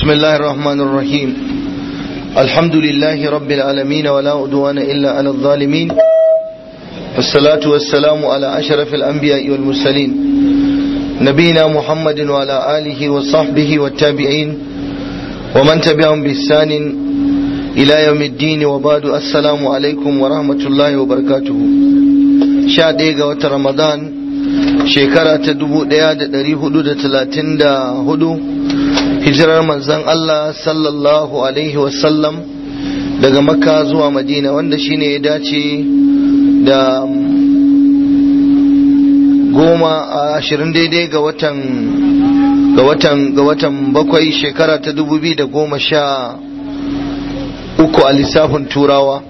بسم الله الرحمن الرحيم الحمد لله رب العالمين ولا عدوان إلا على الظالمين والصلاة والسلام على أشرف الأنبياء والمرسلين نبينا محمد وعلى آله وصحبه والتابعين ومن تبعهم بإحسان إلى يوم الدين وبعد السلام عليكم ورحمة الله وبركاته sha ɗaya ga watan ramadan shekara ta dubu ɗaya da ɗari hudu da talatin da hudu hijirar manzan Allah sallallahu alaihi wasallam daga makka zuwa madina wanda shine ya dace da goma a ashirin daidai ga watan ga watan ga watan bakwai shekara ta dubu biyu da goma sha uku a lissafin turawa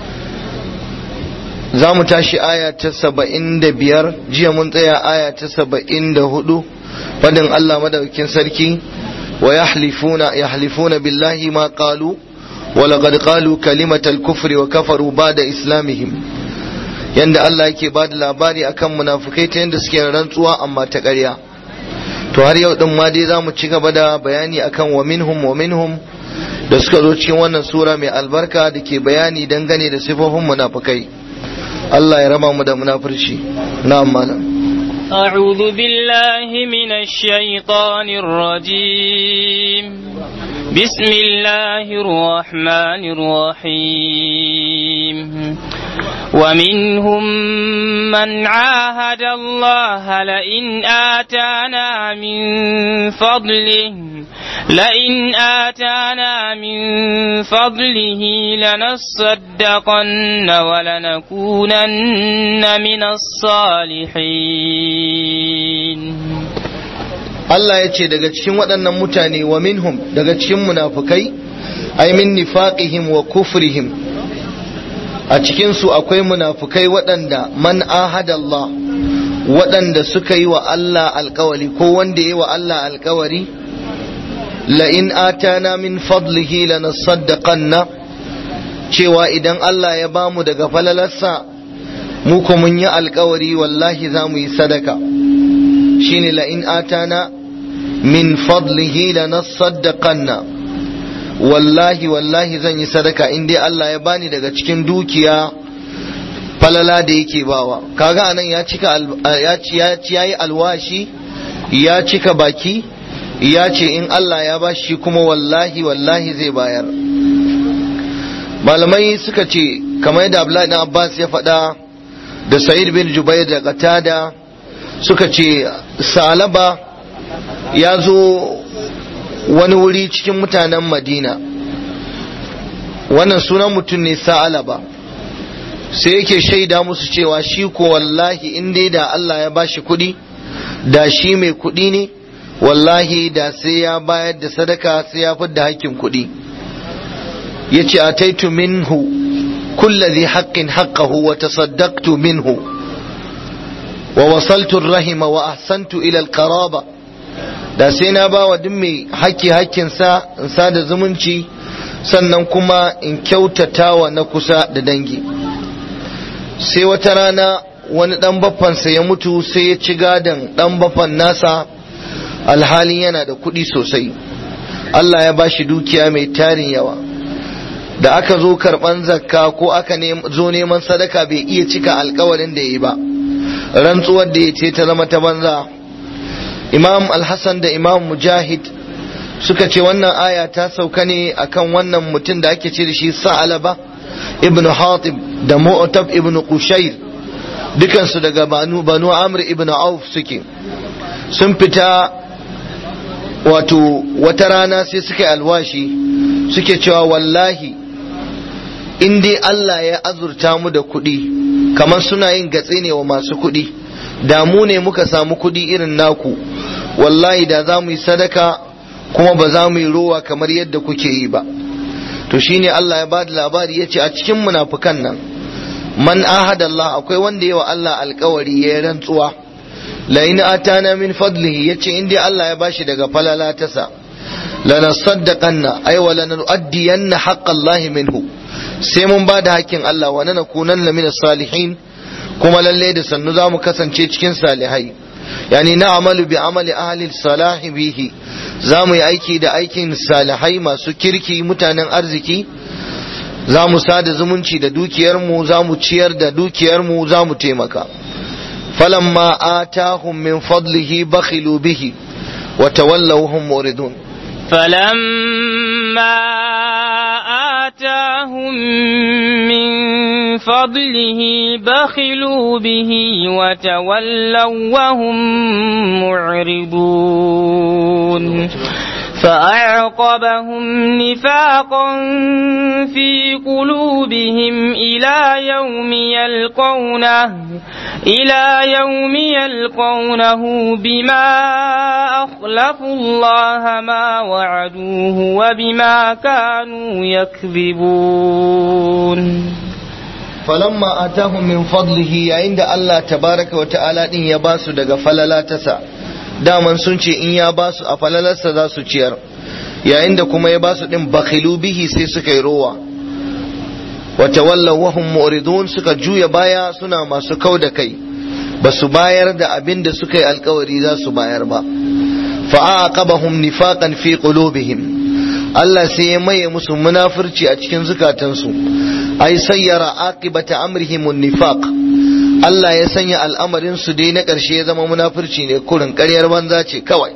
za mu tashi aya ta saba'in da biyar jiya mun tsaya aya ta saba'in da hudu fadin Allah madaukin sarki wa yahlifuna yahlifuna billahi ma qalu wa laqad qalu kalimatal kufri wa kafaru ba'da islamihim yanda Allah yake ba da labari akan munafukai ta yanda suke rantsuwa amma ta ƙarya to har yau din ma dai za mu ci gaba da bayani akan wa minhum wa minhum da suka zo cikin wannan sura mai albarka da ke bayani dangane da sifofin munafukai Allah ya raba mu da munafurci na'am malam أعوذ بالله من الشيطان الرجيم بسم الله الرحمن الرحيم ومنهم من عاهد الله لئن آتانا من فضله لئن آتانا من فضله لنصدقن ولنكونن من الصالحين Allah ya ce daga cikin waɗannan mutane wa minhum daga cikin munafukai ai min nifaqihim wa kufrihim a cikinsu akwai munafukai waɗanda man ahada Allah waɗanda suka yi wa Allah alkawari ko wanda yi wa Allah alkawari la'in atana min fadlihi lanasaddaqanna cewa idan Allah ya bamu daga falalarsa mu ko mun yi alkawari wallahi za mu yi sadaka shine la'in atana min fadlihi lanasaddaqanna wallahi wallahi zan yi sadaka in dai Allah ya bani daga cikin dukiya falala da yake bawa kaga anan ya cika ya ci ya ci yayi alwashi ya cika baki ya ce in Allah ya bashi kuma wallahi wallahi zai bayar malamai suka ce kamar yadda Abdullahi ibn Abbas ya faɗa da Sa'id bin Jubair da Qatada suka ce Salaba ya zo wani wuri cikin mutanen Madina wannan sunan mutum ne Sa'alaba sai yake shaida musu cewa shi ko wallahi in dai da Allah ya bashi kuɗi da shi mai kuɗi ne wallahi da sai ya bayar da sadaka sai ya fidda hakkin kuɗi ya ce ataitu minhu kullazi haqqin haqqahu wa tasaddaqtu minhu wa wasaltu rahima wa ahsantu ila alqaraba da sai na ba wa duk mai haƙƙi haƙƙinsa in sada zumunci sannan kuma in kyautata wa na kusa da dangi sai wata rana wani ɗan baffansa ya mutu sai ya ci gadon ɗan baffan nasa alhalin yana da kuɗi sosai Allah ya bashi dukiya mai tarin yawa da aka zo karɓan zakka ko aka zo neman sadaka bai iya cika alkawarin da ya yi ba rantsuwar da ya ce ta zama ta banza imam alhassan da imam mujahid suka ce wannan aya ta sauka ne akan wannan mutum da ake ce da shi sa'alaba ibn hatib da mu'tab ibn qushair dukansu daga banu banu amr ibn auf suke sun fita wato wata rana sai suka yi alwashi suke cewa wallahi in dai Allah ya azurta mu da kuɗi kamar suna yin gatse ne wa masu kuɗi da mu ne muka samu kuɗi irin naku wallahi da za mu yi sadaka kuma ba za mu yi rowa kamar yadda kuke yi ba to shine Allah ya bada labari ya ce a cikin munafukan nan man ahada Allah akwai wanda yawa Allah alkawari ya rantsuwa la in atana min fadlihi yace in dai Allah ya bashi daga falala tasa lanasaddaqanna ay wa lanuaddiyanna haqqallahi minhu sai mun ba da hakkin Allah wa nanakunanna min salihin kuma lalle da sannu za mu kasance cikin salihai yani na amalu bi amali ahli salahi bihi za mu yi aiki da aikin salihai masu kirki mutanen arziki za mu sada zumunci da dukiyarmu za mu ciyar da dukiyarmu za mu taimaka falamma atahum min fadlihi bakhilu bihi wa tawallaw hum muridun فلما آتاهم من فضله بخلوا به وتولوا وهم معرضون فأعقبهم نفاقا في قلوبهم إلى يوم يلقونه إلى يوم يلقونه بما أخلفوا الله ما وعدوه وبما كانوا يكذبون falamma atahum min fadlihi yayin da Allah tabaraka wa ta'ala din ya basu daga falala tasa daman sun ce in ya basu a falalarsa za su ciyar yayin da kuma ya basu din bakhilu bihi sai suka yi rowa wa tawallaw wa hum mu'ridun suka juya baya suna masu kau da kai basu bayar da abin da suka yi alkawari za su bayar ba fa aqabahum nifaqan fi qulubihim Allah sai ya maye musu munafurci a cikin zukatansu ai sayyara aqibata amrihim nifaq Allah ya sanya al'amarin su dai na ƙarshe ya zama munafurci ne kurin ƙaryar banza ce kawai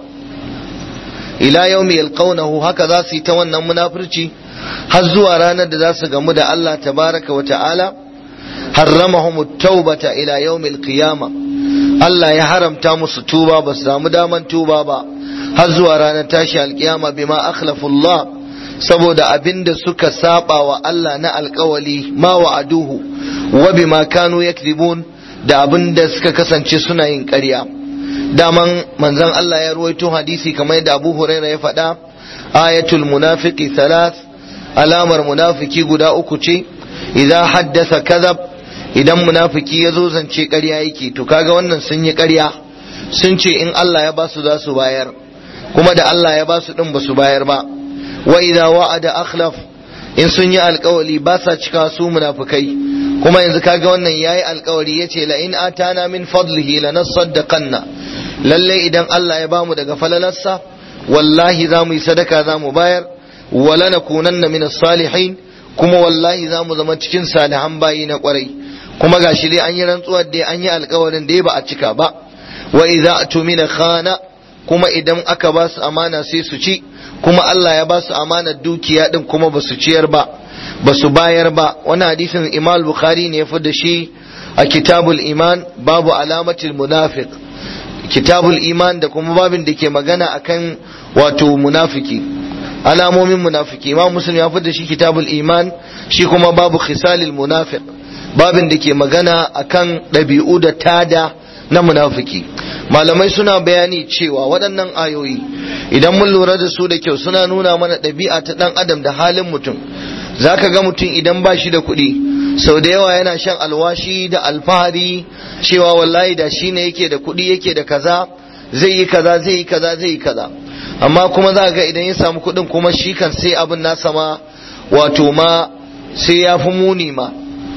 ila yaumi yalqawnahu haka za su yi ta wannan munafurci har zuwa ranar da za su gamu da Allah tabaraka wa ta'ala harramahum at-taubata ila yaumi al-qiyamah Allah ya haramta musu tuba ba su samu daman tuba ba har zuwa ranar tashi alkiyama bima akhlafullah saboda abinda suka saba wa Allah na alkawali ma wa'aduhu wa bima kanu yakzibun da abinda suka kasance suna yin ƙarya daman manzon Allah ya ruwaito hadisi kamar yadda Abu Hurairah ya faɗa ayatul munafiqi thalath alamar munafiki guda uku ce idza haddasa kadhab idan munafiki ya zo zance ƙarya yake to kaga wannan sun yi ƙarya sun ce in Allah ya basu za su bayar kuma da Allah ya basu din ba su bayar ba wa idza wa'ada akhlaf in sun yi alkawali ba sa cika su munafikai kuma yanzu kaga wannan yayi alkawari yace la in atana min fadlihi lanasaddaqanna lalle idan Allah ya bamu daga falalarsa wallahi za mu yi sadaka za mu bayar wala nakunanna min salihin kuma wallahi za mu zama cikin salihan bayi na kwarai kuma gashi dai an yi rantsuwar dai an yi alkawarin dai ba a cika ba wa idza atumina khana kuma idan aka ba su amana sai su ci kuma Allah ya ba su amanar dukiya din kuma ba su ciyar ba ba su bayar ba wani hadisin Imam Bukhari ne ya fi da shi a kitabul iman babu alamatul munafiq kitabul iman da kuma babin da ke magana akan wato munafiki alamomin munafiki Imam Muslim ya fi da shi kitabul iman shi kuma babu khisalil munafiq babin da ke magana akan ɗabi'u da tada na munafiki malamai suna bayani cewa waɗannan ayoyi idan mun lura da su da kyau suna nuna mana ɗabi'a ta ɗan adam da halin mutum za ka ga mutum idan ba shi da kuɗi sau da yawa yana shan alwashi da alfahari cewa wallahi da shi ne yake da kuɗi yake da kaza zai yi kaza zai yi kaza zai yi kaza amma kuma za ga idan ya samu kuɗin kuma shi kan sai abin nasa ma wato ma sai ya fi muni ma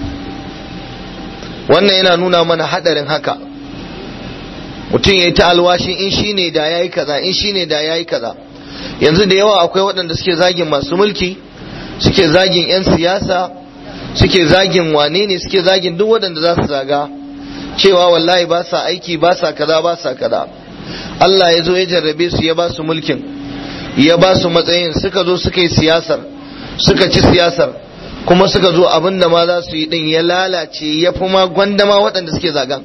wannan yana nuna mana haɗarin haka mutum ya yi ta alwashin in shi ne da ya yi kaza in shi ne da ya yi kaza yanzu da yawa akwai waɗanda suke zagin masu mulki suke zagin 'yan siyasa suke zagin wane ne suke zagin duk waɗanda za su zaga cewa wallahi ba sa aiki ba sa kaza ba sa kaza Allah ya zo ya jarrabe su ya ba su mulkin ya ba su matsayin suka zo suka yi siyasar suka ci siyasar kuma suka zo abin da ma za su yi din ya lalace ya fi ma gwandama waɗanda suke zagan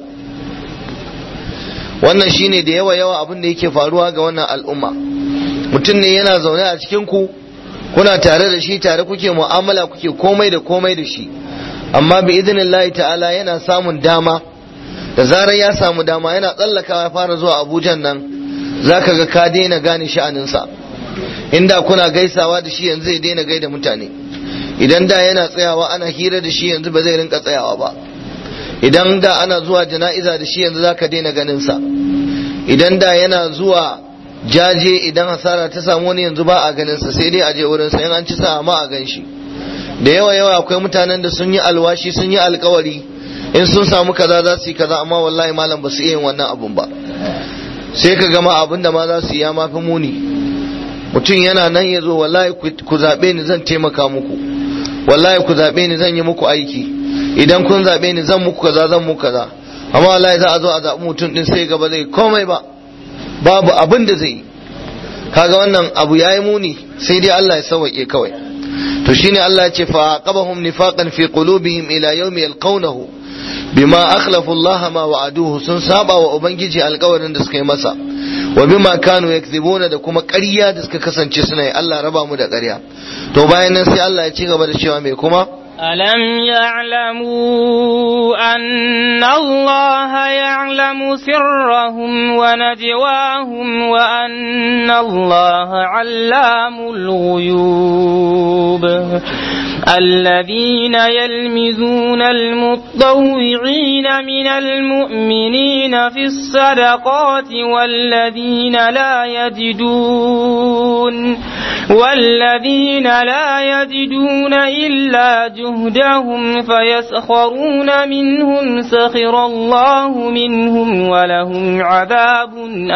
wannan shine da yawa yawa abin da yake faruwa ga wannan al'umma mutum ne yana zaune a cikin ku kuna tare da shi tare kuke mu'amala kuke komai da komai da shi amma bi idinillahi ta'ala yana samun dama da zarar ya samu dama yana tsallakawa ya fara zuwa abujan nan zaka ga ka daina gane sha'aninsa inda kuna gaisawa da shi yanzu zai daina gaida mutane idan da yana tsayawa ana hira da shi yanzu ba zai rinka tsayawa ba idan da ana zuwa jana'iza da shi yanzu zaka daina ganin sa idan da yana zuwa jaje idan hasara ta samu wani yanzu ba a ganin sa sai dai a je wurin sa in an ci sa ma a gan shi da yawa yawa akwai mutanen da sun yi alwashi sun yi alkawari in sun samu kaza za su yi kaza amma wallahi malam ba su iya yin wannan abun ba sai ka gama abin da ma za su yi ya mafi muni mutum yana nan ya zo wallahi ku zaɓe ni zan taimaka muku wallahi ku zaɓe ni zan yi muku aiki idan kun zaɓe ni zan muku kaza zan muku kaza amma wallahi za a zo a zaɓi mutum din sai gaba zai komai ba babu abin da zai yi kaga wannan abu yayi muni sai dai Allah ya sauke kawai to shine Allah ya ce fa aqabahum nifaqan fi qulubihim ila yawmi yalqawnahu bima akhlafu Allah ma wa'aduhu sun saba wa ubangiji alkawarin da suka yi masa wa bima kanu yakzibuna da kuma ƙarya da suka kasance suna yi Allah raba mu da ƙarya to bayan nan sai Allah ya ci gaba da cewa me kuma ألم يعلموا أن الله يعلم سرهم ونجواهم وأن الله علام الغيوب الذين يلمزون المطوعين من المؤمنين في الصدقات والذين لا يجدون والذين لا يجدون إلا جهدهم فيسخرون منهم سخر الله منهم ولهم عذاب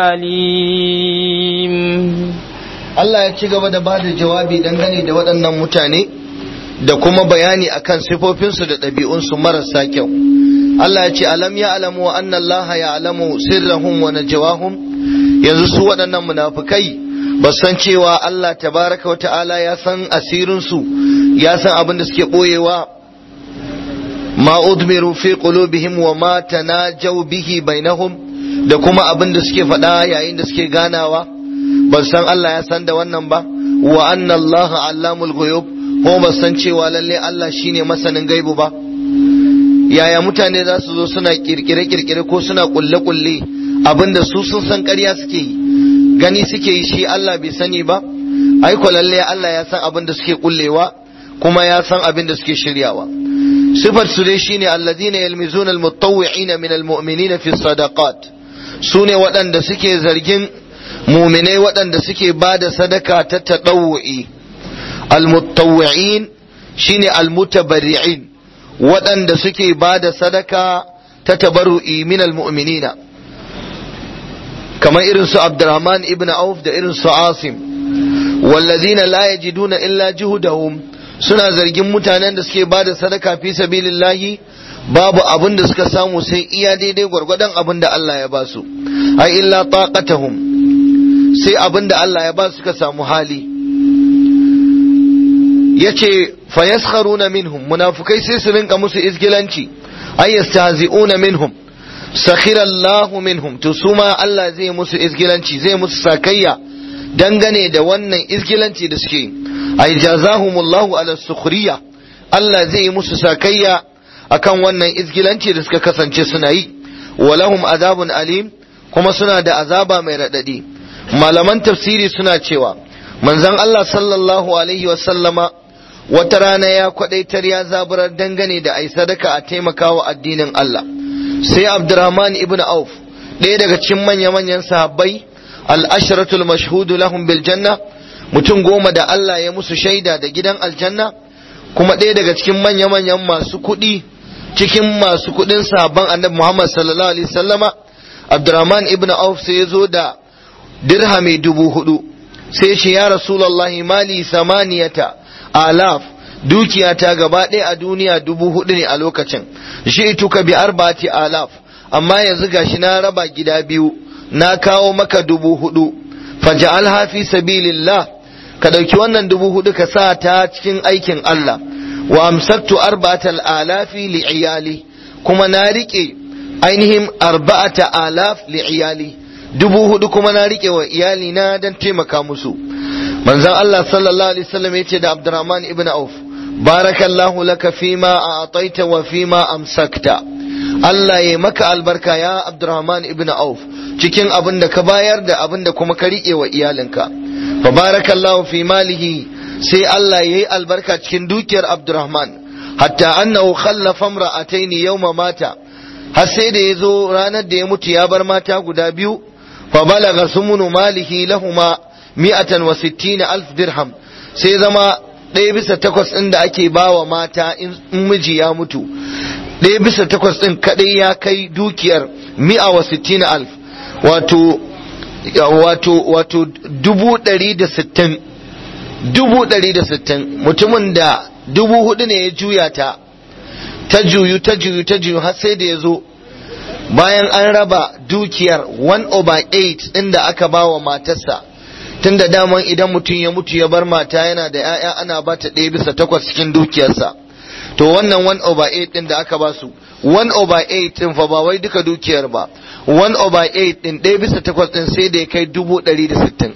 أليم Allah ya ci gaba da bada jawabi dangane da waɗannan mutane da kuma bayani akan sifofinsu da ɗabi'unsu marasa kyau. Allah ya ce alam ya alamu wa anna Allah ya alamu sirrahum wa najwahum yanzu su waɗannan munafukai ba san cewa Allah tabaraka wa ta'ala ya san asirinsu ya san abin da suke ɓoyewa ma udmiru fi qulubihim wa ma tanajaw bihi bainahum da kuma abin da suke faɗa yayin da suke ganawa ba san Allah ya san da wannan ba wa anna Allah allamul ghuyub ko ba san cewa lalle Allah shine masanin gaibu ba yaya mutane za su zo suna kirkire kirkire ko suna kulle kulle abinda su sun san ƙarya suke yi gani suke yi shi Allah bai sani ba ai ko lalle Allah ya san abin da suke kullewa kuma ya san abin da suke shiryawa sifar su dai shine alladhina yalmizuna almutawwi'ina min almu'minina fi sadaqat sune waɗanda suke zargin muminai waɗanda suke ba da sadaka ta taɗawu'i almutawwi'in shine almutabarri'in waɗanda suke ba da sadaka ta tabarru'i min almu'minina kamar irin su Abdurrahman ibn Auf da irin su Asim wallazina la yajiduna illa juhudahum suna zargin mutanen da suke bada sadaka fi sabilillahi babu abin da suka samu sai iya daidai gwargwadon abin da Allah ya ba su ai illa taqatahum sai abin da Allah ya ba su suka samu hali yace fayaskharuna minhum munafikai sai su rinka musu izgilanci ay yastahzi'una minhum sakhira Allah minhum to su ma Allah zai musu izgilanci zai musu sakayya dangane da wannan izgilanci da suke ay jazahumullahu ala sukhriya Allah zai yi musu sakayya akan wannan izgilanci da suka kasance suna yi walahum azabun alim kuma suna da azaba mai radadi malaman tafsiri suna cewa manzon Allah sallallahu alaihi wa sallama wata rana ya kwadaitar ya zaburar dangane da ai sadaka a taimakawa addinin Allah sai Abdurrahman ibn Auf ɗaya daga cikin manya-manyan sahabbai al-ashratul mashhudu lahum bil janna mutum goma da Allah ya musu shaida da gidan aljanna kuma ɗaya daga cikin manya-manyan masu kuɗi cikin masu kuɗin sahabban annabi Muhammad sallallahu alaihi wasallama Abdurrahman ibn Auf sai ya zo da dirhami dubu hudu sai shi ya Rasulullahi mali samaniyata alaf dukiyata gaba ɗaya a duniya dubu hudu ne a lokacin shi tuka bi arba'ati alaf amma yanzu gashi na raba gida biyu na kawo maka dubu hudu faja'alha fi sabilillah ka ɗauki wannan dubu hudu ka sa ta cikin aikin Allah wa amsaktu arba'atal alafi li iyali kuma na rike ainihin arba'ata alaf li iyali dubu hudu kuma na rike wa iyali na dan taimaka musu manzon Allah sallallahu alaihi wasallam yace da Abdurrahman ibn Auf barakallahu laka fima a'taita wa fima amsakta Allah ya maka albarka ya Abdurrahman ibn Auf cikin abin da ka bayar da abin da kuma ka rike wa iyalinka fa barakallahu fi malihi sai Allah yayi albarka cikin dukiyar Abdurrahman hatta annahu khallafa imra'atayn yawma mata har sai da yazo ranar da ya mutu ya bar mata guda biyu fa balaga sumunu malihi lahuma mi'atan wa sittina alf dirham sai zama ɗaya bisa takwas ɗin da ake bawa mata in miji ya mutu ɗaya bisa takwas ɗin kaɗai ya kai dukiyar mi'a wa sittina alf wato wato wato dubu ɗari da sittin dubu ɗari da sittin mutumin da dubu hudu ne ya juya ta ta juyu ta juyu ta juyu har sai da ya zo bayan an raba dukiyar 1 over 8 inda aka ba wa matarsa tun da daman idan mutum ya mutu ya bar mata yana da 'ya'ya ana ba ta ɗaya bisa takwas cikin dukiyarsa to wannan 1 over 8 din da aka ba su 1 over 8 din fa ba wai duka dukiyar ba 1 over 8 din ɗaya bisa takwas din sai da ya kai dubu ɗari da sittin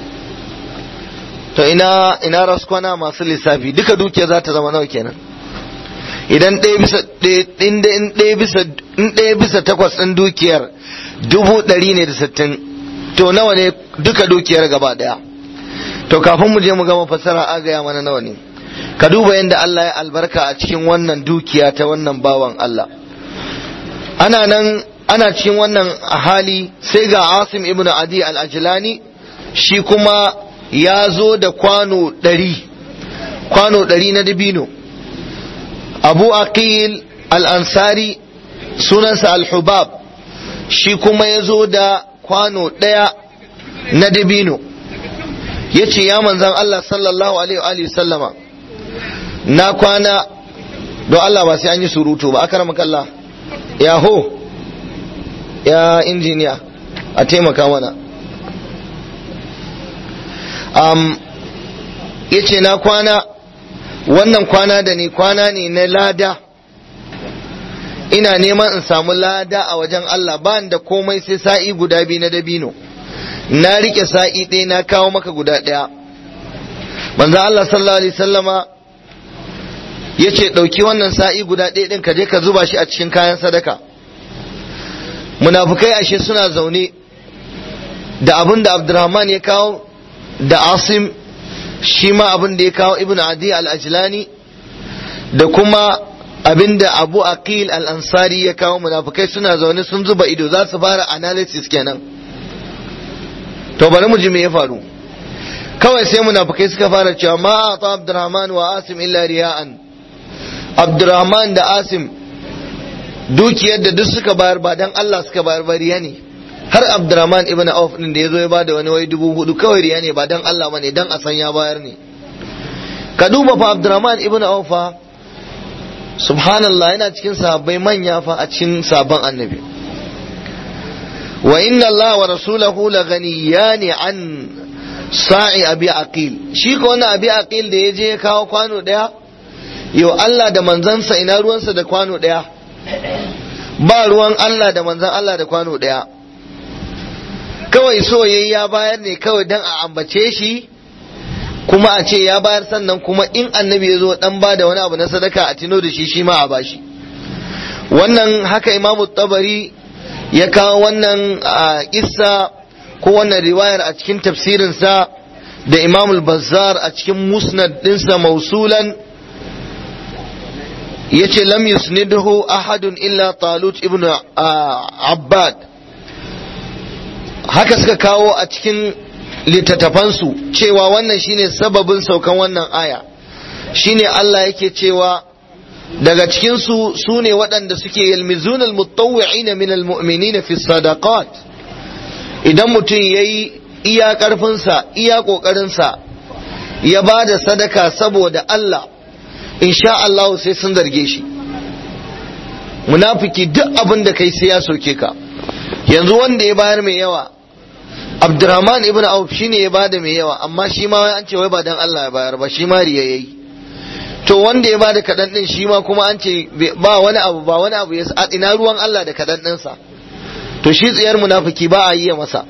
to ina ina raskwana masu lissafi duka dukiyar za ta zama nawa kenan idan ɗaya bisa ɗaya bisa in ɗaya bisa takwas ɗin dukiyar dubu ɗari ne da sittin to nawa ne duka dukiyar gaba ɗaya to kafin mu je mu gama fassara a gaya mana nawa ne ka duba yadda Allah ya albarka a cikin wannan dukiya ta wannan bawan Allah ana nan ana cikin wannan hali sai ga Asim ibn Adi al-Ajlani shi kuma ya zo da kwano ɗari kwano ɗari na dabino abu aqil al-ansari sunansa al-hubab shi kuma ya zo da kwano ɗaya na dabino ya ce ya manzan Allah sallallahu alaihi sallama na kwana don Allah ba sai an yi surutu ba aka ramaka Allah ya ho ya injiniya a taimaka mana um, ya ce na kwana wannan kwana da ni kwana ne na lada ina neman in samu lada a wajen Allah ba da komai sai sa'i guda biyu na dabino na rike sa'i ɗaya na kawo maka guda ɗaya manzo Allah sallallahu alaihi sallama ya ce ɗauki wannan sa'i guda ɗaya ɗin ka je ka zuba shi a cikin kayan sadaka munafukai ashe suna zaune da abin da Abdurrahman ya kawo da Asim shi ma abin da ya kawo Ibn Adi al-Ajlani da kuma abin da Abu Aqil al-Ansari ya kawo munafukai suna zaune sun zuba ido za su fara analysis kenan to bari mu ji me ya faru kawai sai munafukai suka fara cewa ma ata Abdurrahman wa Asim illa riya'an Abdurrahman da Asim dukiyar da duk suka bayar ba dan Allah suka bayar ba riya ne har Abdurrahman ibn Auf din da yazo ya bada wani wai dubu hudu kawai riya ne ba dan Allah bane dan a san ya bayar ne ka duba fa Abdurrahman ibn Auf fa subhanallah yana cikin sahabbai manya fa a cikin sabon annabi wa inna Allah wa rasulahu la ghaniyani an sa'i abi aqil shi ko wannan abi aqil da yaje ya kawo kwano daya yau Allah da manzansa ina ruwansa da kwano daya ba ruwan Allah da manzan Allah da kwano daya kawai so yayi ya bayar ne kawai dan a ambace shi kuma a ce ya bayar sannan kuma in annabi ya zo dan ba da wani abu na sadaka a tino da shi shi ma a bashi wannan haka imamu tabari ya kawo wannan kissa ko wannan riwayar a cikin tafsirinsa da imamul bazzar a cikin musnad dinsa mausulan ya ce lam yusnidhu ahadun illa talut ibn abbad haka suka kawo a cikin littattafansu cewa wannan shine sababin saukan wannan aya shine Allah yake cewa daga cikinsu su ne waɗanda suke yalmizuna almutawwi'ina min almu'minina fi sadaqat idan mutum yayi iya ƙarfinsa iya ƙoƙarinsa ya ba da sadaka saboda Allah insha Allah sai sun zarge shi munafiki duk abin da kai sai ya soke ka yanzu wanda ya bayar mai yawa Abdurrahman ibn Auf shine ya bada mai yawa amma shi ma an ce wai ba dan Allah ya bayar ba shi ma riya yayi to wanda ya bada kadan din shi ma kuma an ce ba wani abu ba wani abu ya ina ruwan Allah da kadan din sa to shi tsiyar munafiki ba a yi masa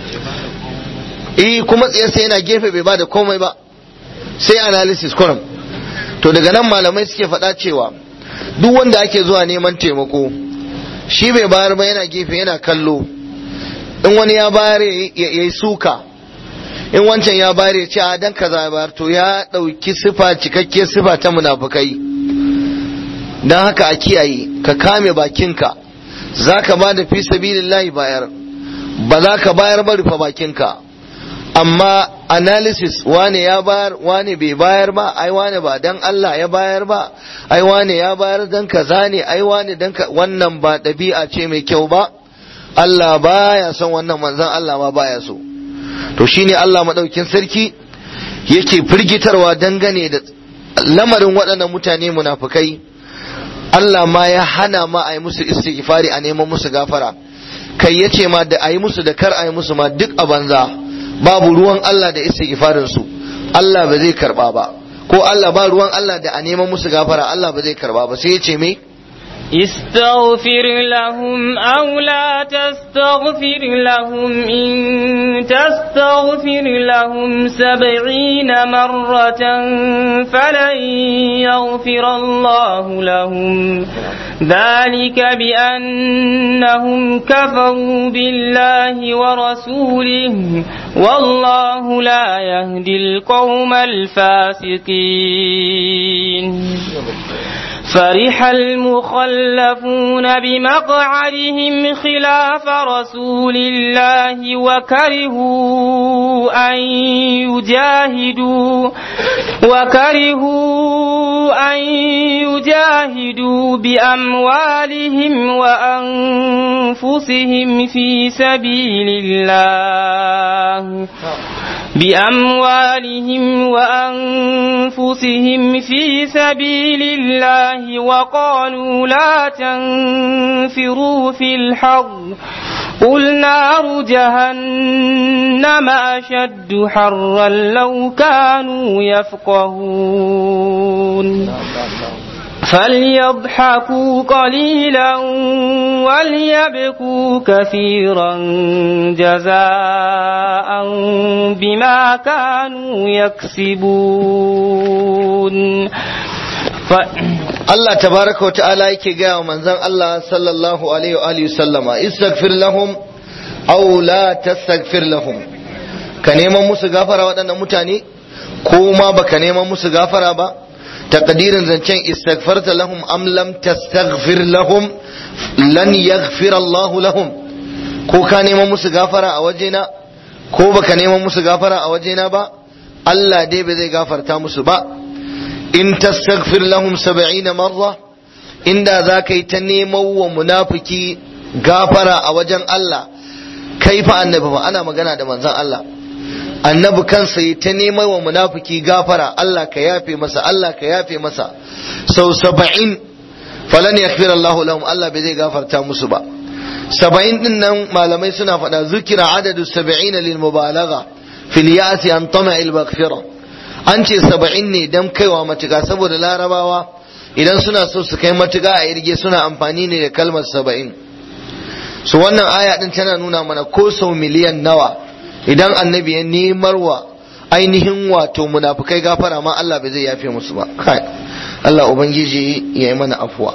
eh kuma tsiyar sai yana gefe bai bada komai ba sai analysis kurum to daga nan malamai suke faɗa cewa duk wanda ake zuwa neman taimako shi bai bayar ba yana gefe yana kallo in wani ya bayar ya yi suka in wancan ya bayar ya ce a dan kaza ya bayar to ya ɗauki sifa cikakkiyar sifa ta munafukai don haka a kiyaye ka kame bakinka za ka ba da fi sabilillahi bayar ba za ka bayar ba rufe bakinka amma analysis wane ya bayar wane bai bayar ba ai wane ba dan Allah ya bayar ba ai wane ya bayar dan kaza ne ai wane dan wannan ba ɗabi'a ce mai kyau ba Allah baya son wannan manzon Allah ma baya so to shine Allah madaukin sarki yake firgitarwa dangane da lamarin waɗannan mutane munafukai Allah ma ya hana ma a yi musu istighfari a neman musu gafara kai ya ce ma da a yi musu da kar a yi musu ma duk a banza babu ruwan Allah da istighfarin su Allah ba zai karba ba ko Allah ba ruwan Allah da a neman musu gafara Allah ba zai karba ba sai ya ce me استغفر لهم أو لا تستغفر لهم إن تستغفر لهم سبعين مرة فلن يغفر الله لهم ذلك بأنهم كفروا بالله ورسوله والله لا يهدي القوم الفاسقين فرح المخلفون بمقعدهم خلاف رسول الله وكرهوا أن يجاهدوا وكرهوا أن يجاهدوا بأموالهم وأنفسهم في سبيل الله بأموالهم وأنفسهم في سبيل الله وقالوا لا تنفروا في الحر قل نار جهنم أشد حرا لو كانوا يفقهون فليضحكوا قليلا وليبكوا كثيرا جزاء بما كانوا يكسبون ف... Allah tabaraka wa ta'ala yake gaya wa manzon Allah sallallahu alaihi wa alihi sallama istaghfir lahum aw la tastaghfir lahum ka neman musu gafara waɗannan mutane ko ma baka neman musu gafara ba taqdirin zancen istaghfarta lahum am lam tastaghfir lahum lan yaghfir Allah lahum ko ka neman musu gafara a wajena ko baka neman musu gafara a wajena ba Allah dai ba zai gafarta musu ba in tastaghfir lahum 70 marra inda za ka yi ta neman wa munafiki gafara a wajen Allah kai fa annabi ba ana magana da manzon Allah annabi kansa yi ta neman wa munafiki gafara Allah ka yafe masa Allah ka yafe masa sau saba'in falan yaghfir Allah lahum Allah bai zai gafarta musu ba saba'in din nan malamai suna faɗa zukira adadu saba'in lil mubalagha fil ya'si an tama'il maghfirah an ce saba'in ne don kaiwa matuka saboda larabawa idan suna so su kai matuka a irge suna amfani ne da kalmar saba'in su wannan aya din tana nuna mana ko sau miliyan nawa idan annabi ya nemar wa ainihin wato munafukai gafara ma Allah bai zai yafe musu ba kai Allah ubangiji ya yi mana afuwa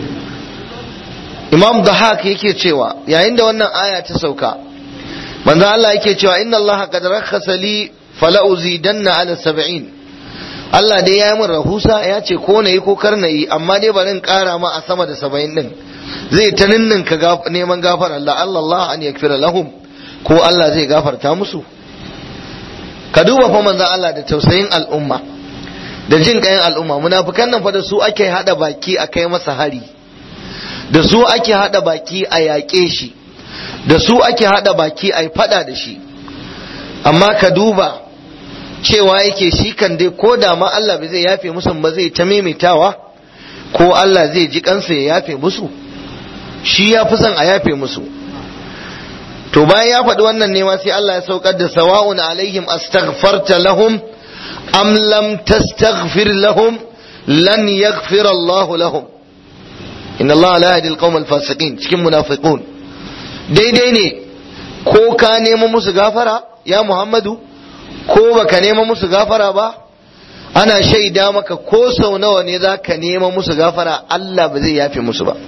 Imam Dahak yake cewa yayin da wannan aya ta sauka manzo Allah yake cewa inna Allah qad rakhasa li fala uzidanna ala sab'in Allah dai ya yi min rahusa ya ce ko na yi ko kar na yi amma dai bari in kara ma a sama da saba'in din zai ta ninninka neman gafara Allah Allah an yakfira lahum ko Allah zai gafarta musu ka duba fa manzon Allah da tausayin al'umma da jin kayan al'umma munafikan nan fa da su ake hada baki a kai masa hari da su ake hada baki a yaƙe shi da su ake hada baki a yi fada da shi amma ka duba cewa yake shi kan dai ko da ma Allah bai zai yafe musu ba zai ta maimaitawa ko Allah zai ji kansa ya yafe musu shi ya fi son a yafe musu to bayan ya faɗi wannan ne ma sai Allah ya saukar da sawa'un alaihim astaghfarta lahum am lam tastaghfir lahum lan yaghfir Allah lahum inna Allah la yahdi al fasiqin cikin munafiqun daidai ne ko ka nemo musu gafara ya Muhammadu ko baka nema musu gafara ba ana shaida maka ko sau nawa ne za ka nema musu gafara Allah ba zai yafe musu ba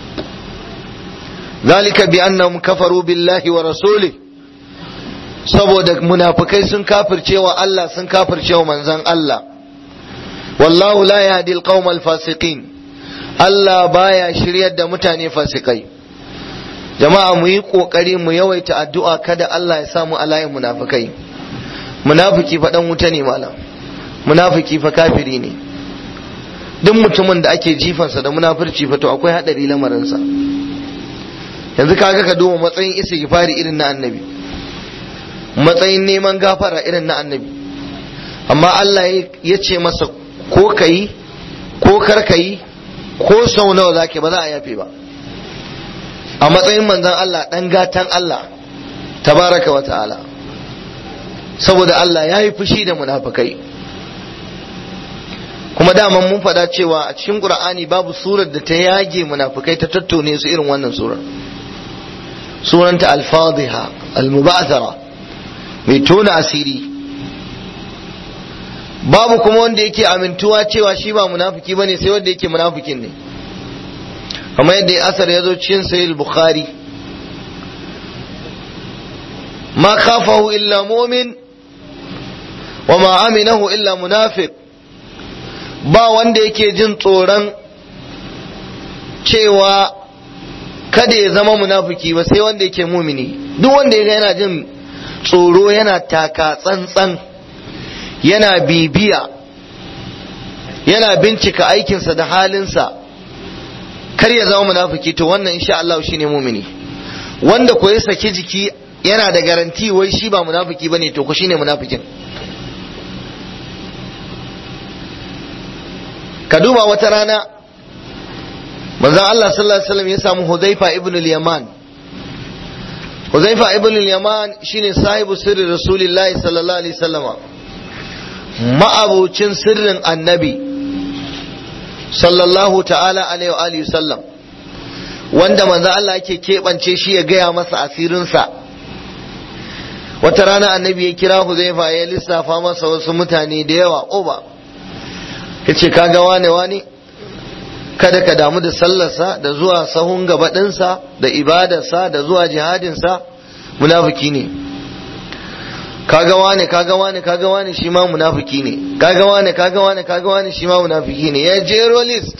zalika bi annahum kafaru billahi wa rasuli saboda munafikai sun kafircewa Allah sun kafircewa manzon Allah wallahu la yahdi alqawmal fasiqin Allah baya shiryar da mutane fasikai jama'a mu yi kokari mu yawaita addu'a kada Allah ya samu alayin munafikai munafiki fa dan wuta ne malam munafiki fa kafiri ne duk mutumin da ake jifansa da munafurci fa to akwai hadari lamarinsa yanzu kaga ka duba matsayin istighfari irin na annabi matsayin neman gafara irin na annabi amma Allah ya ce masa ko kayi ko kar kayi ko sau nawa zake ba za a yafe ba a matsayin manzon Allah dan gatan Allah tabaraka wa ta'ala saboda Allah ya yi fushi da munafukai kuma daman mun faɗa cewa a cikin Qur'ani babu surar da ta yage munafukai ta tattone su irin wannan surar sunanta al-fadhiha al-muba'thara mai tona asiri babu kuma wanda yake amintuwa cewa shi ba munafiki bane sai wanda yake munafikin ne kamar yadda asar ya zo cikin sahih bukhari ma khafahu illa mu'min wa ma aminahu illa munafiq ba wanda yake jin tsoron cewa kada ya zama munafiki ba sai wanda yake mumini duk wanda ya yana jin tsoro yana taka tsantsan yana bibiya yana bincika aikinsa da halinsa kar ya zama munafiki to wannan insha Allah shine mumini wanda ko ya saki jiki yana da garanti wai shi ba munafiki bane to ko shine munafikin ka duba wata rana manzon Allah sallallahu alaihi wasallam ya samu Hudhaifa ibn al-Yaman Hudhaifa ibn al-Yaman shine sahibu sirri Rasulullahi sallallahu alaihi wasallama ma'abucin sirrin annabi sallallahu ta'ala alaihi wa alihi sallam wanda manzo Allah yake keɓance shi ya gaya masa asirinsa wata rana annabi ya kira Huzaifa ya lissafa masa wasu mutane da yawa oba ya ce kaga wane wane kada ka damu da sallarsa da zuwa sahun gaba ɗinsa da ibadarsa da zuwa jihadinsa munafiki ne kaga wane kaga wane kaga wane shi ma munafiki ne kaga wane kaga wane kaga wane shi ma munafiki ne ya jero list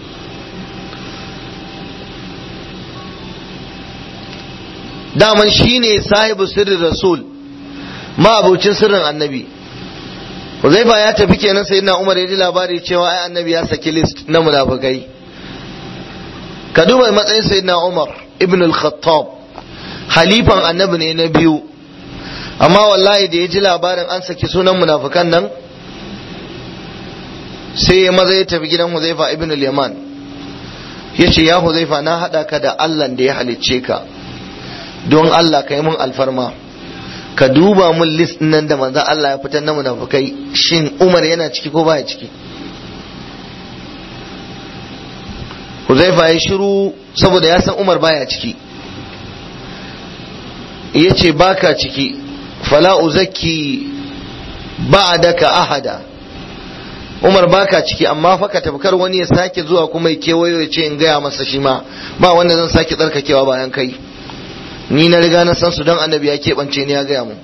daman shi ne sahibu sirrin rasul ma abocin sirrin annabi Huzaifa ya tafi kenan sai na Umar ya ji labari cewa ai annabi ya saki list na munafikai ka duba matsayin sayyidina Umar ibn al-Khattab halifan annabi ne na biyu amma wallahi da ya ji labarin an saki sunan munafikan nan sai ya maza ya tafi gidan Huzaifa ibn al-Yaman ya ce ya Huzaifa na haɗa ka da Allah da ya halicce ka don Allah ka yi mun alfarma ka duba mun list nan da manzon Allah ya fitar na munafikai shin Umar yana ciki ko baya ciki Huzaifa ya shiru saboda ya san Umar baya ciki ya ce baka ciki fala uzakki ba'daka ahada Umar baka ciki amma fa ka tabkar wani ya sake zuwa kuma ya kewayo ya ce in gaya masa shi ma ba wanda zan sake tsarkakewa bayan kai ni na riga na san su don annabi ya keɓance ni ya gaya mu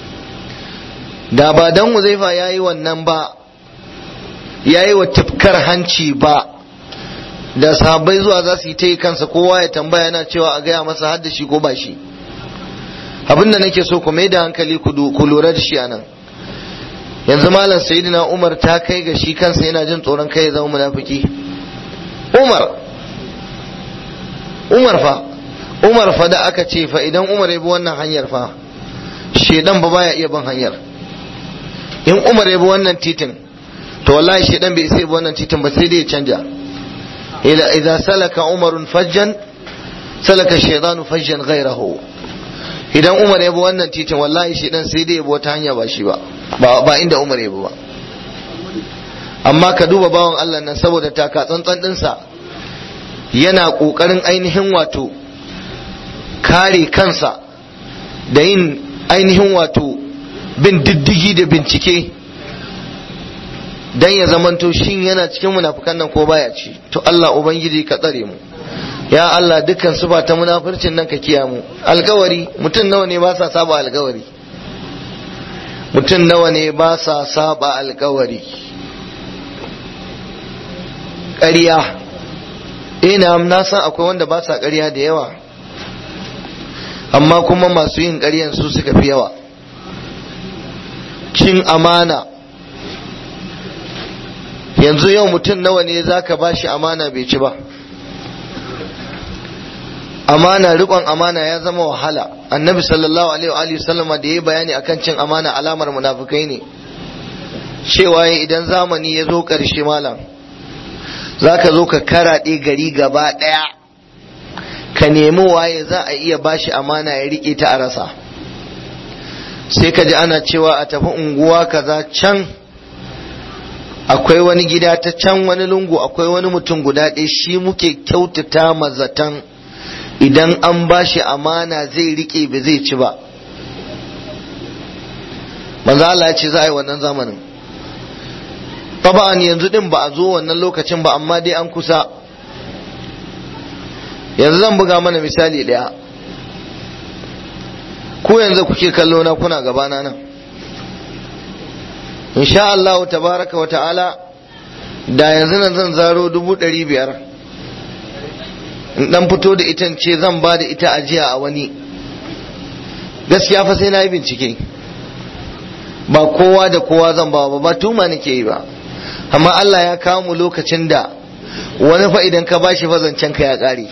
da ba dan Huzaifa ya yi wannan ba ya yi wa tafkar hanci ba da sahabbai zuwa za su yi ta yi kansa kowa ya tambaya yana cewa a gaya masa har da shi ko ba shi abin da nake so ku mai da hankali ku lura da shi a nan yanzu malam sayyidina umar ta kai ga shi kansa yana jin tsoron kai ya zama munafiki umar umar fa umar fa da aka ce fa idan umar ya bi wannan hanyar fa shedan ba baya iya bin hanyar in umar ya bi wannan titin to wallahi shedan bai isa bi wannan titin ba sai dai ya canja idza salaka umarun fajjan salaka shaytanu fajjan ghayrahu idan umar ya bi wannan titin wallahi shedan sai dai ya bi wata hanya ba shi ba ba inda umar ya bi ba amma ka duba bawan Allah nan saboda taka tsantsan dinsa yana kokarin ainihin wato kare kansa da yin ainihin wato bin diddigi da bincike dan ya zamanto shin yana cikin munafukan nan ko baya ci to Allah ubangiji ka tsare mu ya Allah dukkan su ba ta munafircin nan ka kiya mu alkawari mutum nawa ne ba sa saba alkawari mutum nawa ne ba sa saba alkawari ƙarya ina na san akwai wanda ba sa ƙarya da yawa amma kuma masu yin ƙaryan su suka fi yawa cin amana yanzu yau mutum nawa ne za ka ba shi amana bai ci ba amana riƙon amana ya zama wahala annabi sallallahu alaihi wa sallama da ya bayani akan cin amana alamar munafukai ne cewa idan zamani ya zo ƙarshe malam za ka zo ka karaɗe gari gaba ɗaya ka nemi waye za a iya bashi amana ya riƙe ta a rasa sai ka ji ana cewa a tafi unguwa kaza can akwai wani gida ta can wani lungu akwai wani mutum guda ɗaya shi muke kyautata mazatan idan an bashi amana zai riƙe ba zai ci ba manzo Allah ya ce za a yi wannan zamanin taba'an yanzu din ba a zo wannan lokacin ba amma dai an kusa yanzu zan buga mana misali ɗaya ku yanzu kuke kallo na kuna gabana nan insha Allah tabaraka wa ta'ala da yanzu nan zan zaro dubu ɗari biyar in dan fito da ita ce zan ba da ita ajiya a wani gaskiya fa sai na yi bincike ba kowa da kowa zan ba ba ba tuma nake yi ba amma Allah ya kawo mu lokacin da wani fa idan ka bashi fa zancen ka ya ƙare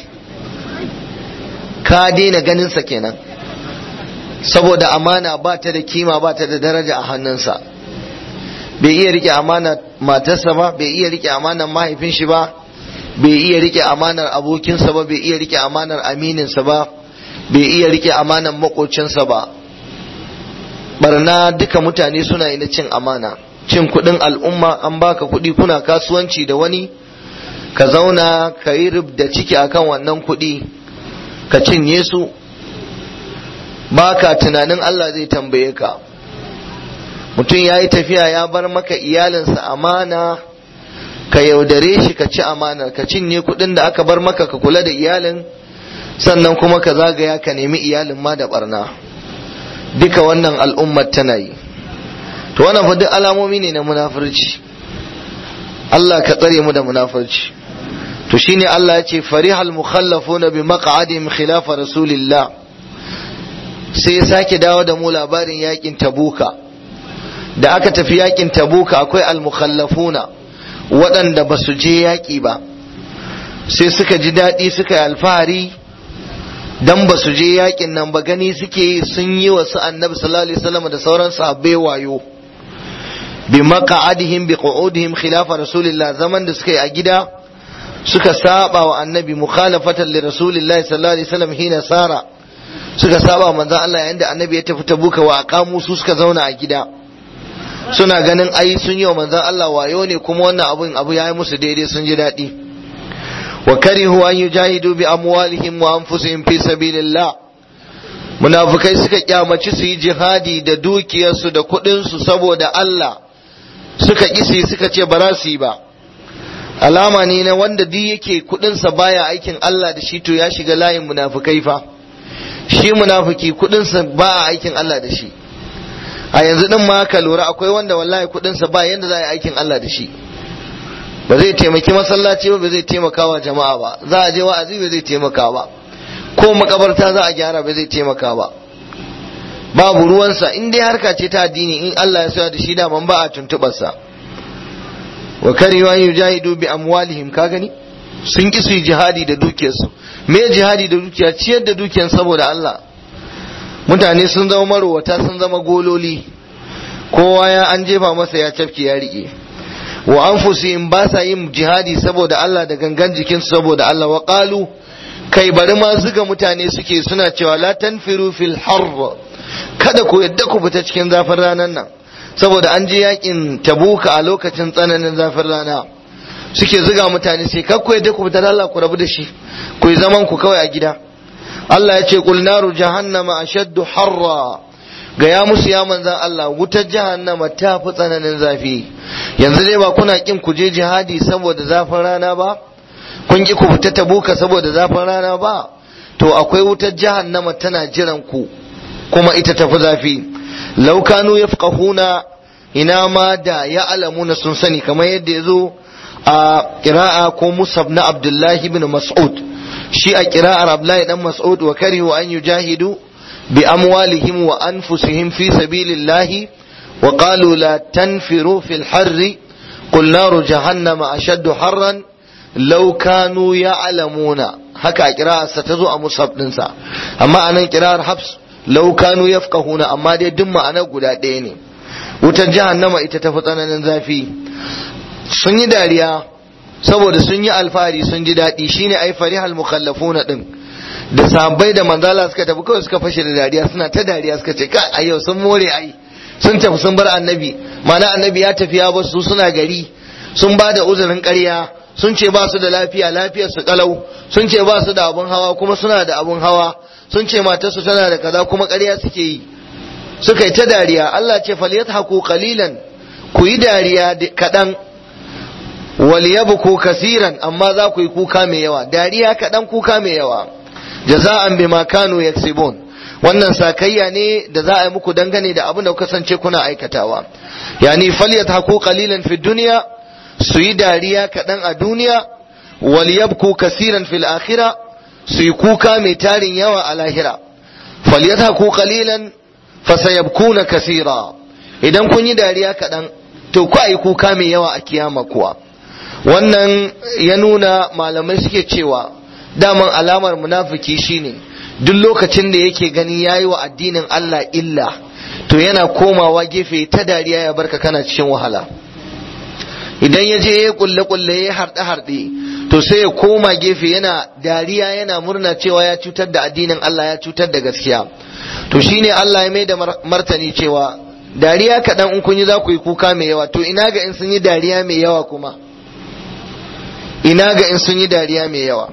ka daina ganin sa kenan saboda amana ba ta da kima ba ta da daraja a hannunsa bai iya rike amana matarsa ba bai iya rike amanar mahaifin shi ba bai iya rike amanar abokinsa ba bai iya rike amanar amininsa ba bai iya rike amanar makocinsa ba barna duka mutane suna yi na cin amana cin kudin al'umma an baka kudi kuna kasuwanci da wani ka zauna ka yi da ciki akan wannan kudi ka cinye su baka tunanin Allah zai tambaye ka mutum ya yi tafiya ya bar maka iyalinsa amana ka yaudare shi ka ci amana ka cinye kudin da aka bar maka ka kula da iyalin sannan kuma ka zagaya ka nemi iyalin ma da barna duka wannan al'ummar tana yi to wannan fa duk alamomi ne na munafurci Allah ka tsare mu da munafurci to shine Allah ya ce farihal mukhallafuna bi maq'adihim khilafa rasulillah sai ya sake dawo da mu labarin yakin tabuka da aka tafi yakin tabuka akwai al-mukhallafuna waɗanda ba su je yaƙi ba sai suka ji daɗi suka yi alfahari dan ba su je yaƙin nan ba gani suke yi sun yi wa su annabi sallallahu alaihi wasallam da sauran sahabbai wayo bi maq'adihim bi qu'udihim khilafa rasulillah zaman da suka yi a gida suka saba wa annabi mukhalafatan li rasulillahi sallallahu alaihi wasallam hina sara suka saba manzon Allah yayin da annabi ya tafi tabuka wa aqamu su suka zauna a gida suna ganin ai sun yi wa manzon Allah wayo ne kuma wannan abun abu ya yi musu daidai sun ji daɗi wa karihu an yujahidu bi amwalihim wa anfusihim fi sabilillah munafikai suka kyamaci su yi jihadi da dukiyarsu da kuɗinsu saboda Allah suka kisi suka ce ba za su yi ba alama ne na wanda duk yake kuɗinsa baya aikin Allah da shi to ya shiga layin munafikai fa shi munafiki kuɗinsa ba a aikin Allah da shi a yanzu din ma ka lura akwai wanda wallahi kudinsa ba yanda za a yi aikin Allah da shi ba zai taimaki masallaci ba ba zai taimaka wa jama'a ba za a je wa'azi ba zai taimaka ba ko makabarta za a gyara ba zai taimaka ba babu ruwansa in dai harka ce ta addini in Allah ya soya da shi da man ba a tuntubarsa wa kariyu an yujahidu bi amwalihim ka gani sun ki su yi jihadi da dukiyarsu me jihadi da dukiya ciyar da dukiyar saboda Allah mutane sun zama marowata sun zama gololi kowa ya an jefa masa ya cafke ya rike wa anfusihim ba sa yin jihadi saboda Allah da gangan jikinsu saboda Allah wa qalu kai bari ma zuga mutane suke suna cewa la tanfiru fil harr kada ku yadda ku fita cikin zafin ranar nan saboda an je yakin tabuka a lokacin tsananin zafin rana suke zuga mutane sai kar ku yadda ku fita Allah ku rabu da shi ku yi zaman ku kawai a gida Allah ya ce kul naru jahannama ashaddu harra ga ya musu ya manzan Allah wutar jahannama ta fi tsananin zafi yanzu dai ba kuna kin ku je jihadi saboda zafin rana ba kun ki ku fita tabuka saboda zafin rana ba to akwai wutar jahannama tana jiran ku kuma ita tafi zafi law kanu yafqahuna ina ma da ya alamuna sun sani kamar yadda ya zo a qira'a ko musab na Abdullahi ibn Mas'ud shi a kira'ar Abdullahi dan Mas'ud wa karihu an yujahidu bi amwalihim wa anfusihim fi sabilillahi wa qalu la tanfiru fil harri qul naru jahannama ashaddu harran law kanu ya'lamuna haka a kira'arsa ta zo a mushaf ɗinsa amma a nan kira'ar hafs law kanu yafqahuna amma dai duk ma'anar guda ɗaya ne wutar jahannama ita ta fi tsananin zafi sun yi dariya saboda sun yi alfahari sun ji daɗi shine ai farihal mukhallafuna din da sahabbai da manzala suka tafi kawai suka fashe da dariya suna ta dariya suka ce kai ayyau sun more ai sun tafi sun bar annabi mana annabi ya tafi ya basu suna gari sun ba da uzurin ƙarya sun ce ba su da lafiya lafiyar su kalau sun ce ba su da abun hawa kuma suna da abun hawa sun ce matarsu tana da kaza kuma ƙarya suke yi suka yi ta dariya Allah ce falyadhaku qalilan ku yi dariya kaɗan waliyabku kasiran amma za ku yi kuka mai yawa dariya kaɗan kuka mai yawa jaza'an bima kanu yaksibun wannan sakayya ne da za a yi muku dangane da abin da kuka kasance kuna aikatawa yani falyadhaku qalilan fi dunya su yi dariya kaɗan a duniya waliyabku kasiran fil akhirah su yi kuka mai tarin yawa a lahira falyadhaku qalilan fasayabkuna kasira idan kun yi dariya kaɗan to ku yi kuka mai yawa a kiyama kuwa wannan ya nuna malamai suke cewa daman alamar munafiki shine duk lokacin da yake ganin yayi wa addinin Allah illa to yana komawa gefe ta dariya ya barka kana cikin wahala idan ya je ya kulle kulle ya harɗe harɗe to sai ya koma gefe yana dariya yana murna cewa ya cutar da addinin Allah ya cutar da gaskiya to shine Allah ya mai da martani cewa dariya kaɗan in kun yi za ku yi kuka mai yawa to ina ga in sun yi dariya mai yawa kuma ina ga in sun yi dariya mai yawa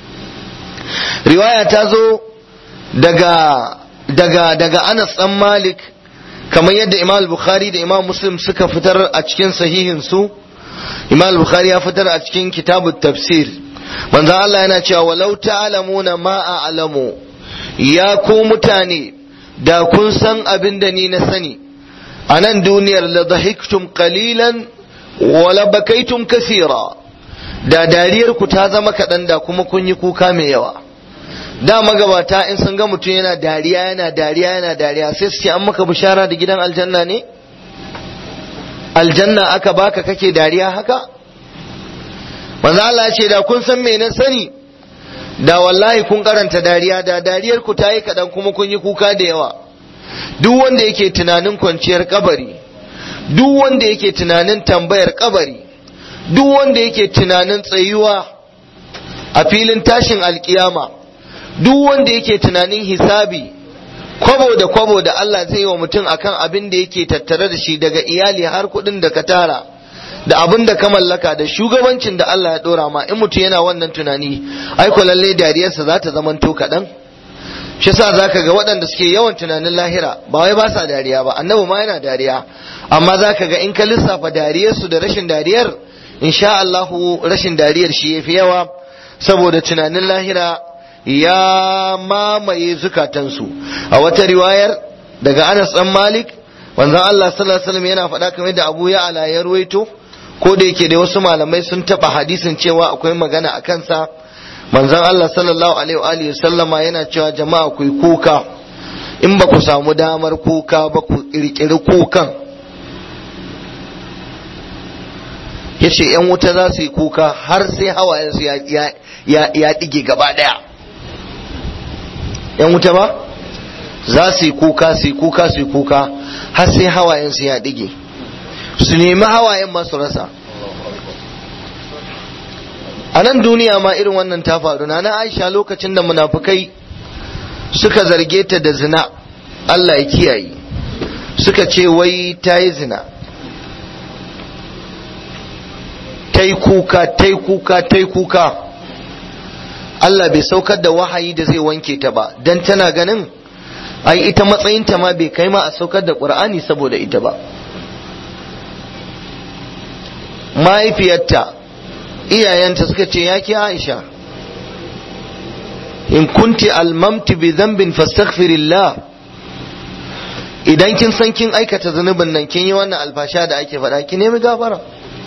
riwaya ta zo daga daga daga Anas dan Malik kamar yadda Imam Bukhari da Imam Muslim suka fitar a cikin sahihin su Imam Bukhari ya fitar a cikin kitabut tafsir manzo Allah yana cewa walau ta'lamuna ma a'lamu ya ku mutane da kun san abin da ni na sani a nan duniyar la dhahiktum qalilan wa la bakaitum kaseera da dariyar ku ta zama kaɗan da kuma kun yi kuka mai yawa da magabata in sun ga mutum yana dariya yana dariya yana dariya sai su ce an maka bishara da gidan aljanna ne aljanna aka baka kake dariya haka manzo Allah ya ce da kun san me na sani da wallahi kun karanta dariya da dariyar ku ta yi kaɗan kuma kun yi kuka da yawa duk wanda yake tunanin kwanciyar kabari duk wanda yake tunanin tambayar kabari duk wanda yake tunanin tsayuwa a filin tashin alkiyama duk wanda yake tunanin hisabi kwabo da kwabo da Allah zai yi wa mutum akan abin da yake tattare da shi daga iyali har kuɗin da ka tara da abin da ka mallaka da shugabancin da Allah ya ɗora ma in mutum yana wannan tunani ai ko lalle dariyarsa za ta zamanto kaɗan shi yasa zaka ga waɗanda suke yawan tunanin lahira ba wai ba sa dariya ba annabi ma yana dariya amma zaka ga in ka lissafa dariyarsu da rashin dariyar insha Allahu rashin dariyar shi yafi yawa saboda tunanin lahira ya mamaye zukatansu a wata riwayar daga Anas dan Malik wanzan Allah sallallahu alaihi wasallam yana faɗa kamar da Abu Ya'la ya ruwaito ko da yake da wasu malamai sun taɓa hadisin cewa akwai magana a kansa manzon Allah sallallahu alaihi wa alihi sallama yana cewa jama'a ku yi kuka in ba ku samu damar kuka ba ku kirkiri kukan yace yan wuta za su yi kuka har sai hawayensu ya ya ya dige gaba daya yan wuta ba za su yi kuka su yi kuka su yi kuka har sai hawayensu ya dige su nemi hawayen masu rasa a nan duniya ma irin wannan ta faru na na aisha lokacin da munafukai suka zarge ta da zina Allah ya kiyaye suka ce wai ta yi zina ta yi kuka ta yi kuka ta yi kuka Allah bai saukar da wahayi da zai wanke ta ba don tana ganin ai ita matsayinta ma bai kai ma a saukar da ƙur'ani saboda ita ba mahaifiyarta iyayenta suka ce ya ki aisha in kunti almamti bi dhanbin fastaghfirillah idan kin san kin aikata zunubin nan kin yi wannan alfasha da ake faɗa ki nemi gafara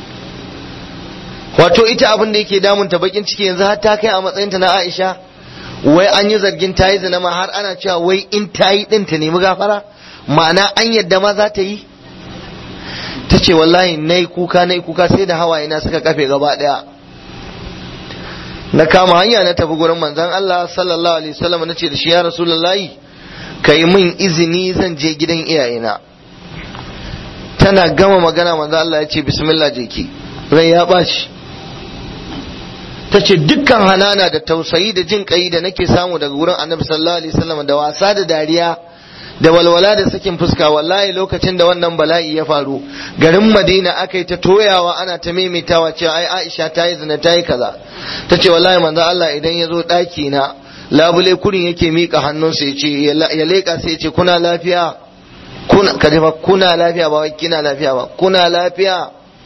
wato ita abin da yake damunta bakin ciki yanzu har ta kai a matsayinta na aisha wai an yi zargin ta yi zina ma har ana cewa wai in ta yi din ta nemi gafara ma'ana an yadda ma za ta yi ta ce wallahi na yi kuka na yi kuka sai da hawaye na suka kafe gaba daya na kama hanya na tafi gurin manzon Allah sallallahu alaihi wasallam nace da shi ya rasulullahi kai min izini zan je gidan iyayena tana gama magana manzon Allah ya ce bismillah je ki rai ya baci ta ce dukkan hanana da tausayi da jin kai da nake samu daga wurin annabi sallallahu alaihi wasallam da wasa da dariya da walwala da sakin fuska wallahi lokacin da wannan bala'i ya faru garin madina aka yi ta toyawa ana ta maimaitawa cewa ai aisha ta yi zina ta yi kaza ta ce wallahi manzo Allah idan ya zo ɗaki na labule kurin yake miƙa hannunsa ya ce ya leƙa sai ya ce kuna lafiya kuna ka fa kuna lafiya ba wai kina lafiya ba kuna lafiya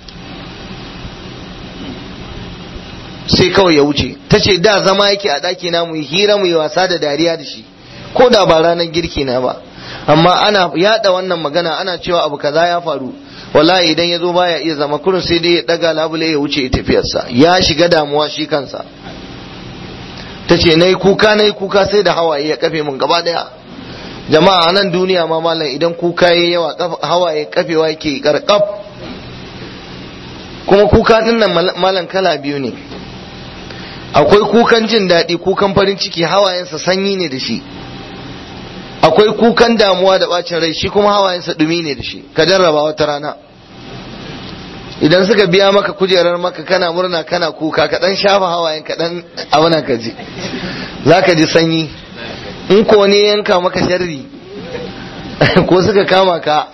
sai kawai ya wuce ta ce da zama yake a ɗaki na mu yi hira mu yi wasa da dariya da shi ko da ba ranar girki na ba amma ana yada wannan magana ana cewa abu kaza ya faru wallahi idan ya zo baya iya zama kurin sai dai ya daga labule ya wuce tafiyarsa ya shiga damuwa shi kansa ta ce na yi kuka na yi kuka sai da hawaye ya kafe mun gaba daya jama'a a nan duniya ma malam idan kuka ya yawa hawaye kafewa yake karkaf kuma kuka din nan malam kala biyu ne akwai kukan jin daɗi kukan farin ciki hawayensa sanyi ne da shi akwai kukan damuwa da bacin rai shi kuma hawayensa dumi ne da shi ka jarraba wata rana idan suka biya maka kujerar maka kana murna kana kuka ka dan shafa hawayen ka dan abuna ka ji za ka ji sanyi in ko ne yanka maka sharri ko suka kama ka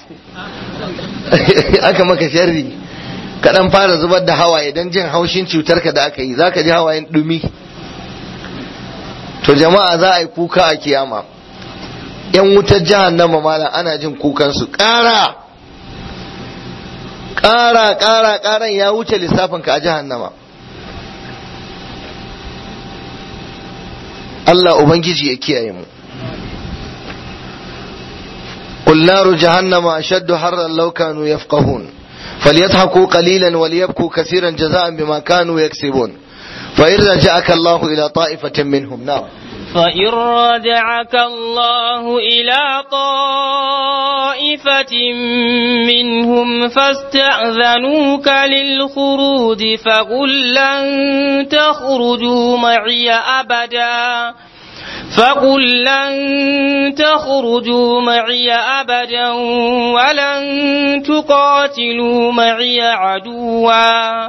aka maka sharri ka dan fara zubar da hawaye dan jin haushin cutar ka da aka yi za ka ji hawayen dumi to jama'a za a yi kuka a kiyama yan wutar jahannama malam ana jin kukansu ƙara ƙara ƙara ƙaran ya wuce lissafin ka a jahannama Allah Ubangiji ya kiyaye mu قل نار جهنم أشد حرا لو كانوا يفقهون فليضحكوا قليلا وليبكوا كثيرا جزاء بما كانوا يكسبون فإن رجعك الله إلى طائفة منهم نار فإن رجعك الله إلى طائفة منهم فاستأذنوك للخروج فقل لن تخرجوا معي أبدا فقل لن تخرجوا معي أبدا ولن تقاتلوا معي عدوا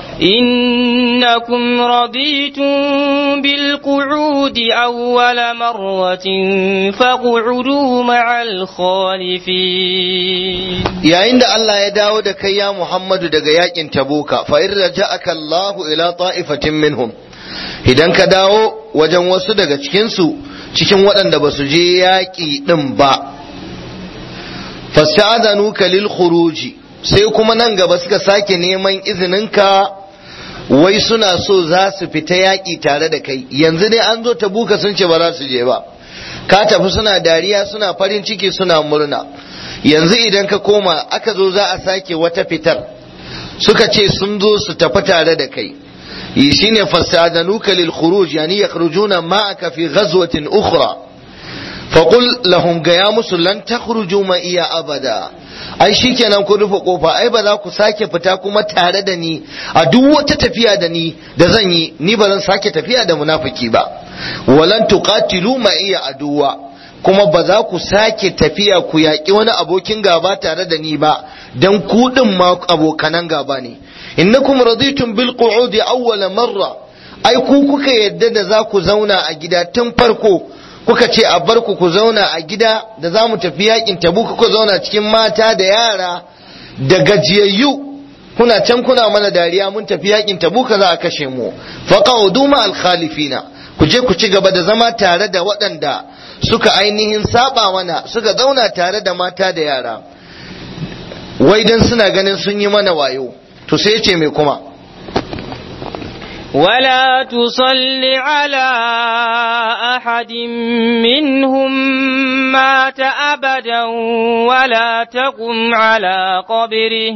إنكم رضيتم بالقعود أول مرة فاقعدوا مع الخالفين yayin da Allah ya dawo da kai ya Muhammadu daga yakin Tabuka fa in raja'aka Allah ila ta'ifatin minhum idan ka dawo wajen wasu daga cikin su cikin waɗanda ba su je yaƙi ɗin ba fasta'adhanuka lil khuruji sai kuma nan gaba suka sake neman izininka wai suna so za su fita yaƙi tare da kai yanzu dai an zo tabuka sun ce ba za su je ba ka tafi suna dariya suna farin ciki suna murna yanzu idan ka koma aka zo za a sake wata fitar suka ce sun zo su tafi tare da kai yi shine fasadanuka lil khuruj yani yakhrujuna ma'aka fi ghazwatin ukhra faqul lahum gaya musu lan takhruju ma iya abada ai shikenan ku rufe kofa ai ba za ku sake fita kuma tare da ni a duk wata tafiya da ni da zan yi ni ba zan sake tafiya da munafiki ba walan tuqatilu ma iya aduwa kuma ba za ku sake tafiya ku yaƙi wani abokin gaba tare da ni ba dan ku din ma abokanan gaba ne innakum raditum bil qu'udi awwala marra ai ku kuka yadda da za ku zauna a gida tun farko kuka ce a bar ku ku zauna a gida da za mu tafi yakin tabu ku zauna cikin mata da yara da gajiyayyu kuna can kuna mana dariya mun tafi yakin tabu za a kashe mu faqaudu ma al khalifina ku je ku ci gaba da zama tare da waɗanda suka ainihin saba mana suka zauna tare da mata da yara wai dan suna ganin sun yi mana wayo to sai ce mai kuma ولا تصل على أحد منهم مات أبدا ولا تقم على قبره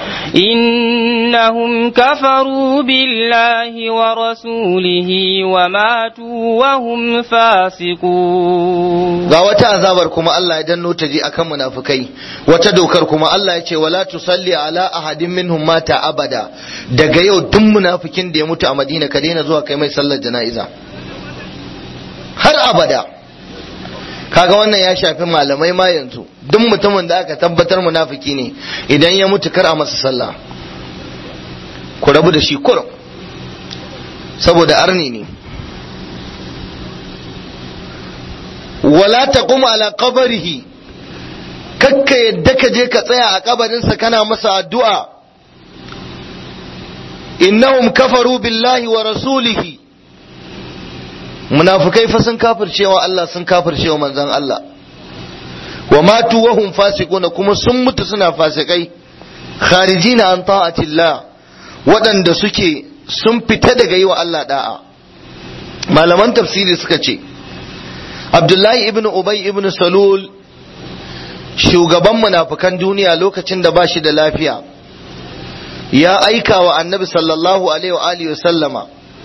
إنهم كفروا بالله ورسوله وماتوا وهم فاسقون ga wata azabar kuma Allah ya danno ta je akan munafikai wata dokar kuma Allah ya ce wala tusalli ala ahadin minhum mata abada daga yau duk munafikin da ya mutu a madina ka daina zuwa kai mai sallar jana'iza har abada kaga wannan ya shafi malamai ma yanzu duk mutumin da aka tabbatar munafiki ne idan ya mutu kar a masa sallah ku rabu da shi kurum saboda arni ne wala taqum ala qabrihi kakka yadda ka je ka tsaya a kabarinsa kana masa addu'a innahum kafaru billahi wa rasulihi munafukai fa sun kafircewa Allah sun kafircewa manzon Allah wa matu wa hum fasiquna kuma sun mutu suna fasikai kharijina an ta'atillah waɗanda suke sun fita daga yi wa Allah da'a malaman tafsiri suka ce Abdullahi ibn Ubay ibn Salul shugaban munafukan duniya lokacin da ba shi da lafiya ya aika wa annabi sallallahu alaihi wa alihi sallama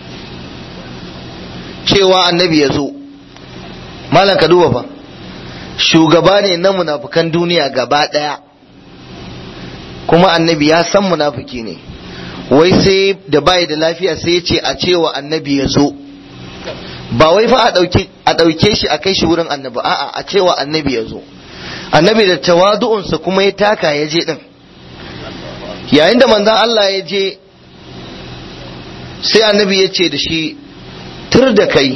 cewa annabi ya zo malam ka duba fa shugaba ne na munafukan duniya gaba daya kuma annabi ya san munafuki ne wai sai da bai da lafiya sai ya ce a cewa annabi ya zo ba wai fa a ɗauke shi a kai shi wurin annabi a'a a cewa annabi ya zo annabi da tawadu'unsa kuma ya taka ya je din yayin da manzon Allah ya je sai annabi ya ce da shi tur da kai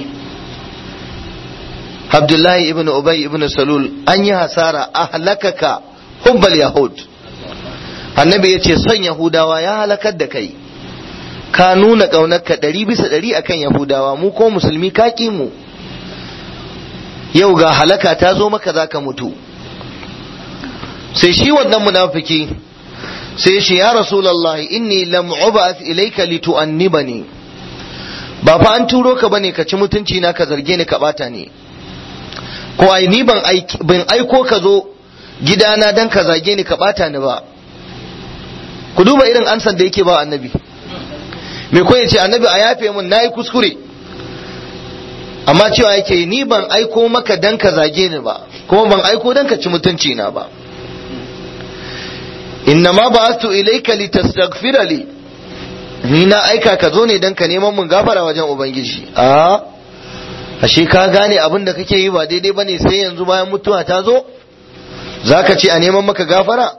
Abdullahi ibn Ubay ibn Salul an yi hasara ahlakaka hubbal yahud annabi ya ce son yahudawa ya halakar da kai ka nuna ƙaunarka ɗari bisa ɗari akan yahudawa mu ko musulmi ka mu yau ga halaka ta zo maka za ka mutu sai shi wannan munafiki sai shi ya rasulullahi inni lam ub'ath ilayka litu'annibani ba fa an turo ka bane ka ci mutunci na ka zarge ni ka bata ni ko ai ni ban ban aiko ka zo gidana dan ka zage ni ka bata ni ba ku duba irin ansan da yake ba annabi me ko yace annabi a yafe mun nayi kuskure amma cewa yake ni ban aiko maka dan ka zage ni ba kuma ban aiko dan ka ci mutunci na ba innama ba'athu ilayka litastaghfira li ni na aika ka zo ne dan ka neman mun gafara wajen ubangiji a ashe ka gane abin da kake yi ba daidai bane sai yanzu bayan mutuwa ta zo zaka ce a neman maka gafara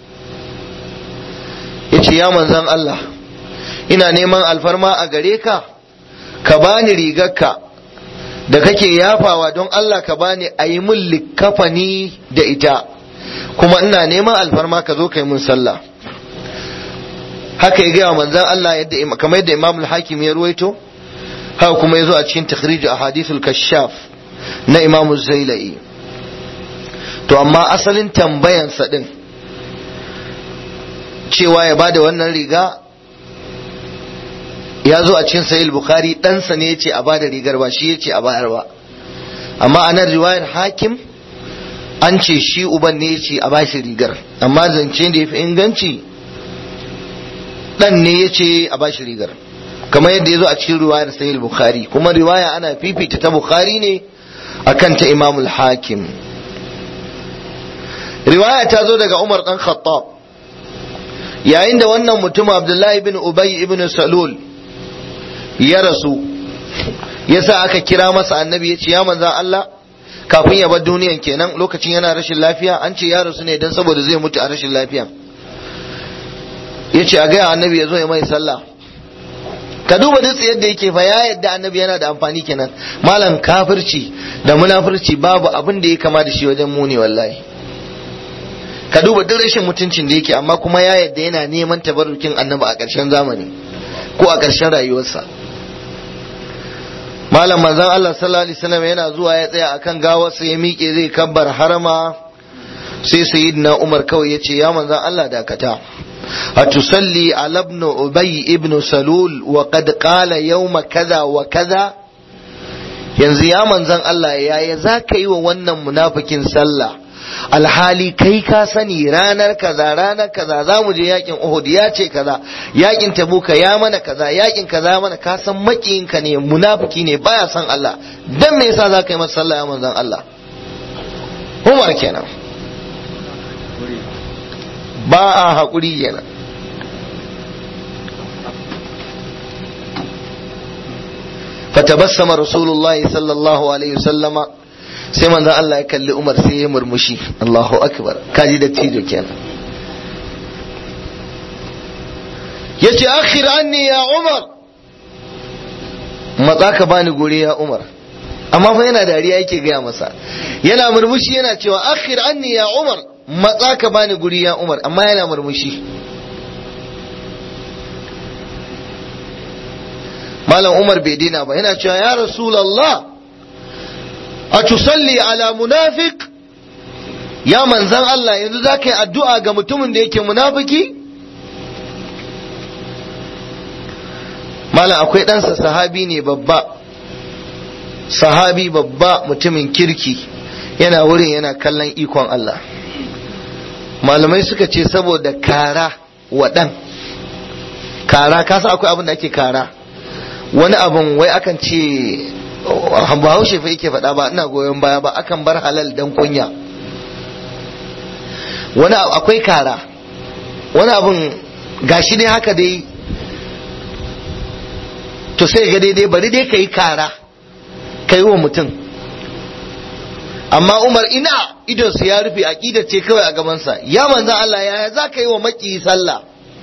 yace ya manzon Allah ina neman alfarma a gare ka ka bani rigarka da kake yafawa don Allah ka bani a yi min likkafani da ita kuma ina neman alfarma ka zo kai mun sallah haka ya gaya manzan Allah yadda kamar yadda Imam al-Hakim ya ruwaito haka kuma ya zo a cikin takhrij ahadithul kashaf na Imam Zailai to amma asalin tambayan sa din cewa ya bada wannan riga ya zo a cikin sahih bukhari ɗansa ne yace a bada rigar ba shi yace a bayar ba amma a nan riwayar hakim an ce shi uban ne yace a bashi rigar amma zance da yafi inganci dan ne yace a bashi rigar kamar yadda ya zo a cikin riwayar sahih bukhari kuma riwaya ana fifita ta bukhari ne akan ta imamul hakim riwaya ta zo daga umar dan khattab yayin da wannan mutum abdullahi ibn ubay ibn salul ya rasu yasa aka kira masa annabi ya ce ya manzan Allah kafin ya bar duniyan kenan lokacin yana rashin lafiya an ce ya rasu ne don saboda zai mutu a rashin lafiya ya ce a gaya annabi ya zo ya mai sallah ka duba duk yadda yake fa ya yadda annabi yana da amfani kenan malam kafirci da munafurci babu abin da ya kama da shi wajen muni wallahi ka duba duk rashin mutuncin da yake amma kuma ya yadda yana neman tabarrukin annabi a ƙarshen zamani ko a ƙarshen rayuwarsa malam manzon Allah sallallahu alaihi wasallam yana zuwa ya tsaya akan gawarsa ya miƙe zai kabbar harama sai sayyidina Umar kawai yace ya manzon Allah dakata atusalli ala ibn ubay ibn salul wa qad qala yawma kaza wa kaza yanzu ya manzon Allah yaya zaka yi wa wannan munafikin sallah alhali kai ka sani ranar kaza ranar kaza za mu je yakin Uhud ya ce kaza yakin Tabuka ya mana kaza yakin kaza mana ka san makiyinka ne munafiki ne baya san Allah dan me yasa za ka yi masa sallah ya manzon Allah Umar kenan ba a haƙuri kenan fatabassama rasulullahi sallallahu alaihi wasallama sai manzon Allah ya kalli Umar sai ya murmushi Allahu akbar kaji da tijo kenan yace akhir anni ya Umar matsa ka bani guri ya Umar amma fa yana dariya yake gaya masa yana murmushi yana cewa akhir anni ya Umar matsa ka bani guri ya Umar amma yana murmushi Malam Umar bai dina ba yana cewa ya Rasulullah a tusalli ala munafiq ya manzan Allah yanzu za ka yi addu'a ga mutumin da yake munafiki Malam akwai ɗansa sahabi ne babba sahabi babba mutumin kirki yana wurin yana kallon ikon Allah malamai suka ce saboda kara wa ɗan kara kasa akwai abin da ake kara wani abin wai akan ce bahaushe fa yake faɗa ba ina goyon baya ba akan bar halal dan kunya wani akwai kara wani abin gashi dai haka dai to sai ga daidai bari dai ka yi kara ka yi wa mutum amma umar ina idonsa ya rufe aƙidar ce kawai a gabansa ya manzan Allah ya za ka yi wa maki sallah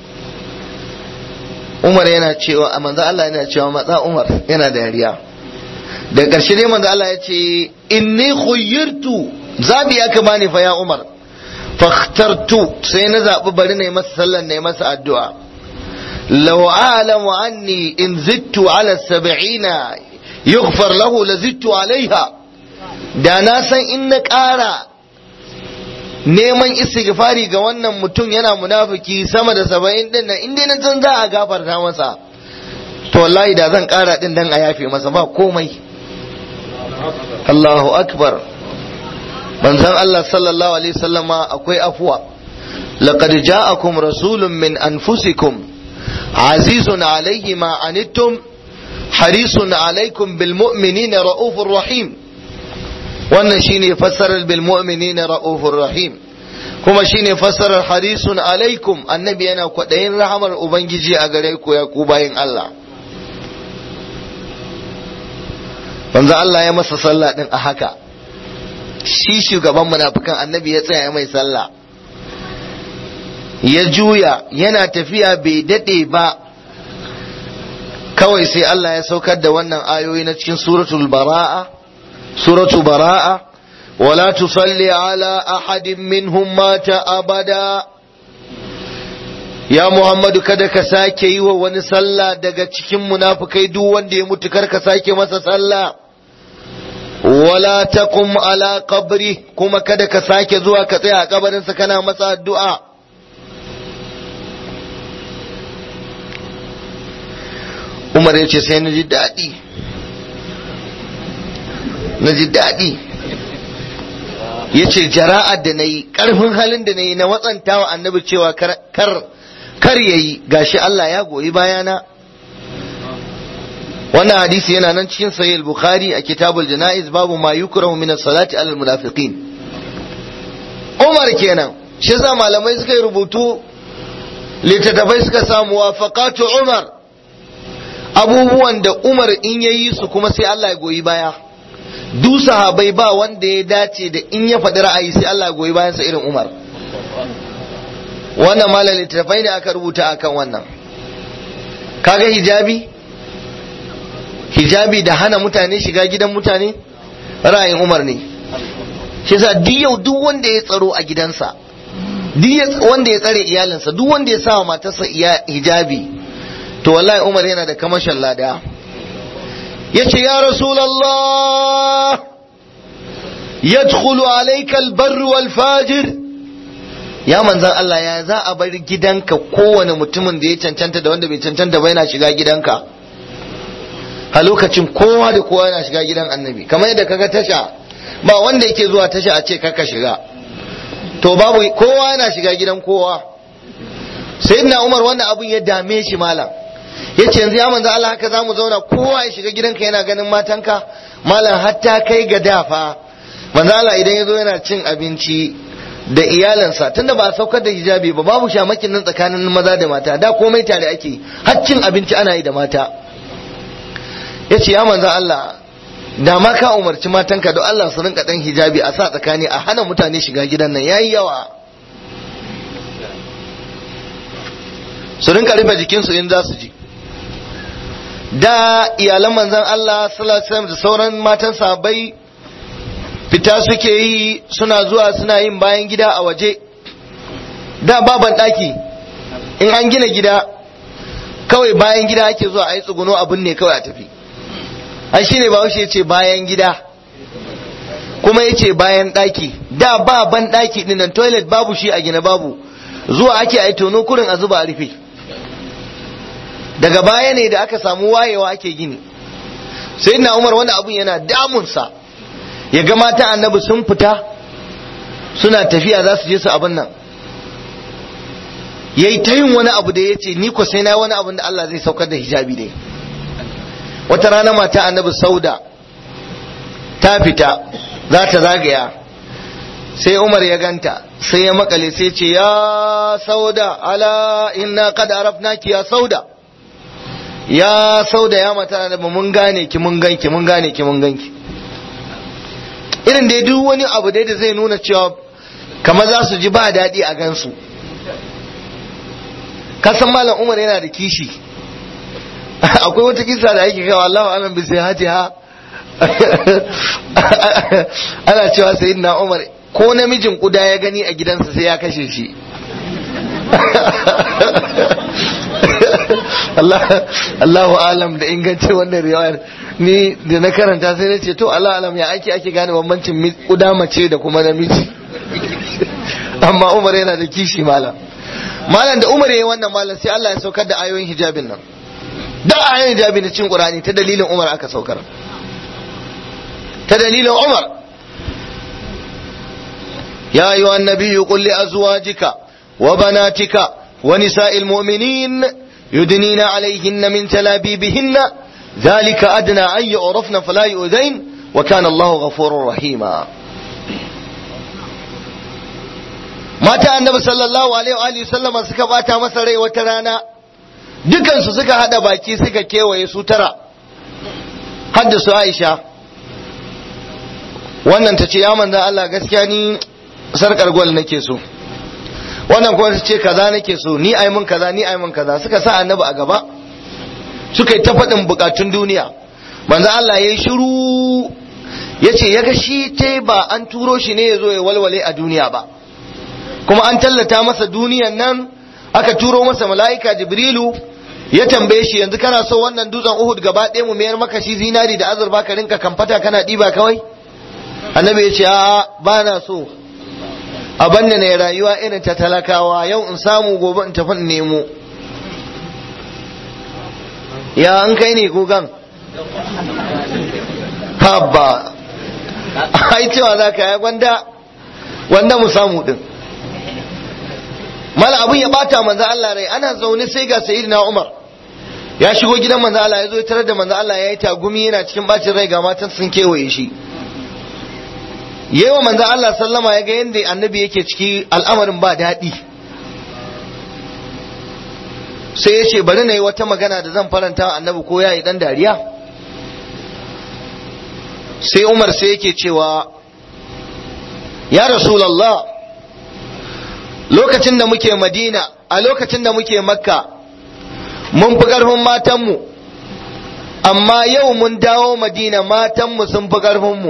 umar yana cewa a manzan Allah yana cewa matsa umar yana da yariya da ƙarshe dai manzan Allah ya ce inni khuyyirtu zabi ya kama ni fa ya umar fakhtartu sai na zaɓi bari na yi masa sallan na yi masa addu'a law a'lamu anni in zittu ala sab'ina yughfar lahu la zittu alaiha da na san in na ƙara neman istighfari ga wannan mutum yana munafiki sama da saba'in din nan inda na san za a gafarta masa to wallahi da zan ƙara din dan a yafe masa ba komai Allahu akbar manzon Allah sallallahu alaihi wasallama akwai afuwa laqad ja'akum rasulun min anfusikum azizun alaihi ma anittum harisun alaikum bil mu'minina ra'ufur rahim wannan shine fassarar bil mu'minina ra'ufur rahim kuma shine fassarar harisun alaikum annabi yana kwadayin rahamar ubangiji a gare ku ya ku bayin Allah manzo Allah ya masa sallah din a haka shi shugaban munafikan annabi ya tsaya mai sallah ya juya yana tafiya bai dade ba kawai sai Allah ya saukar da wannan ayoyi na cikin suratul bara'a suratu bara'a wala tusalli ala ahadin minhum mata abada ya Muhammadu kada ka sake yi wa wani sallah daga cikin munafukai duk wanda ya mutu kar ka sake masa sallah wala taqum ala qabri kuma kada ka sake zuwa ka tsaya a kabarinsa kana masa addu'a Umar ya ce sai na ji daɗi na ji daɗi ya ce jara'ar da na yi ƙarfin halin da na yi na watsanta wa annabi cewa kar kar ya yi gashi Allah ya goyi bayana wannan hadisi yana nan cikin sahih bukhari a kitabul janaiz babu ma yukrahu min as-salati alal munafiqin Umar kenan shi yasa malamai suka yi rubutu littattafai suka samu wafaqatu Umar abubuwan da Umar in yayi su kuma sai Allah ya goyi baya du sahabai ba wanda ya dace da in ya faɗi ra'ayi sai Allah ya goyi bayansa irin Umar wannan malam littattafai ne aka rubuta akan wannan kaga hijabi hijabi da hana mutane shiga gidan mutane ra'ayin umar ne shi yasa duk yau duk wanda ya tsaro a gidansa duk wanda ya tsare iyalinsa duk wanda ya sa matarsa hijabi to wallahi umar yana da kamashin lada yace ya rasulullah yadkhulu alayka albarr wal fajir ya manzan Allah ya za a bar gidanka kowane mutumin da ya cancanta da wanda bai cancanta ba yana shiga gidanka a lokacin kowa da kowa yana shiga gidan annabi kamar yadda kaga tasha ba wanda yake zuwa tasha a ce kaka shiga to babu kowa yana shiga gidan kowa sayyidina Umar wannan abun ya dame shi malam yace yanzu ya manzo Allah haka zamu zauna kowa ya shiga gidanka yana ganin matanka malam hatta kai ga dafa manzo Allah idan yazo yana cin abinci da iyalansa tunda ba a saukar da hijabi ba babu shamakin nan tsakanin maza da mata da komai tare ake har cin abinci ana yi da mata ya ce ya manzan Allah da ma ka umarci matanka don Allah su rinka dan hijabi a sa tsakani a hana mutane shiga gidan nan yayi yawa su rinka rufe jikinsu in za su ji da iyalan manzan Allah sallallahu alaihi wasallam da sauran matan sahabbai fita suke yi suna zuwa suna yin bayan gida a waje da baban daki in an gina gida kawai bayan gida ake zuwa a yi tsuguno abin ne kawai a tafi ai shine ba ya ce bayan gida kuma ya ce bayan daki da ba ban daki dinnan toilet babu shi a gina babu zuwa ake a yi tono kurin a zuba a rufe daga baya ne da aka samu wayewa ake gini sai na umar wani abun yana damunsa ya ga mata annabi sun fita suna tafiya za su je su abin nan ya yi ta yin wani abu da ya ce ni ko sai na wani abin da Allah zai saukar da hijabi ne wata rana mata annabi sauda ta fita za ta zagaya sai umar ya ganta sai ya makale sai ce ya sauda ala inna qad arafnaki ya sauda ya sauda ya mata da mun gane ki mun ganki mun gane ki mun ganki irin da duk wani abu dai da zai nuna cewa kamar za su ji ba daɗi a gansu kasan malam umar yana da kishi akwai wata kisa da yake kawo Allahu alam bi sai haji ha ana cewa sayyidina umar ko namijin kuda ya gani a gidansa sai ya kashe shi Allahu alam da inganci wannan riwayar ni da na karanta sai na ce to Allah alam ya ake ake gane bambancin kuda mace da kuma namiji amma Umar yana da kishi malam malam da Umar yayi wannan malam sai Allah ya saukar da ayoyin hijabin nan da ayoyin hijabi na cikin Qur'ani ta dalilin Umar aka saukar ta dalilin Umar يا أيها النبي قل لأزواجك وبناتك ونساء المؤمنين يدنين عليهن من تلابيبهن ذلك أدنى أن يعرفن فلا يؤذين وكان الله غفورا رحيما mata annabi sallallahu alaihi wa sallama suka bata masa rai wata rana dukansu suka hada baki suka kewaye su tara hadda su Aisha wannan ta ce ya manzan Allah gaskiya ni sarkar gwal nake so wannan kuma ta ce kaza nake so ni ai mun kaza ni ai mun kaza suka sa annabi a gaba suka yi ta faɗin bukatun duniya manzo Allah ya yi shiru ya ce ya ga shi ta ba an turo shi ne ya zo ya walwale a duniya ba kuma an tallata masa duniyan nan aka turo masa mala'ika jibrilu ya tambaye shi yanzu kana so wannan dutsen uhud gaba ɗaya mu mayar maka shi zinari da azurfa ka rinka kamfata kana ɗiba kawai annabi ya ce a'a ba na so a banne ne rayuwa irin ta talakawa yau in samu gobe in tafi in nemo ya an kai ne gogan habba ai cewa za ka ya gwanda wanda mu samu din mala abin ya bata manzo Allah rai ana zaune sai ga sayyidina Umar ya shigo gidan manzo Allah ya zo tarar da manzo Allah ya yi tagumi yana cikin bacin rai ga matan sun kewaye shi yawa manzo Allah sallama ya ga yadda annabi yake ciki al'amarin ba daɗi sai ya ce bari na yi wata magana da zan faranta annabi ko ya yi ɗan dariya sai umar sai yake cewa ya rasulallah lokacin da muke madina a lokacin da muke makka mun fi ƙarfin matanmu amma yau mun dawo madina matanmu sun fi ƙarfinmu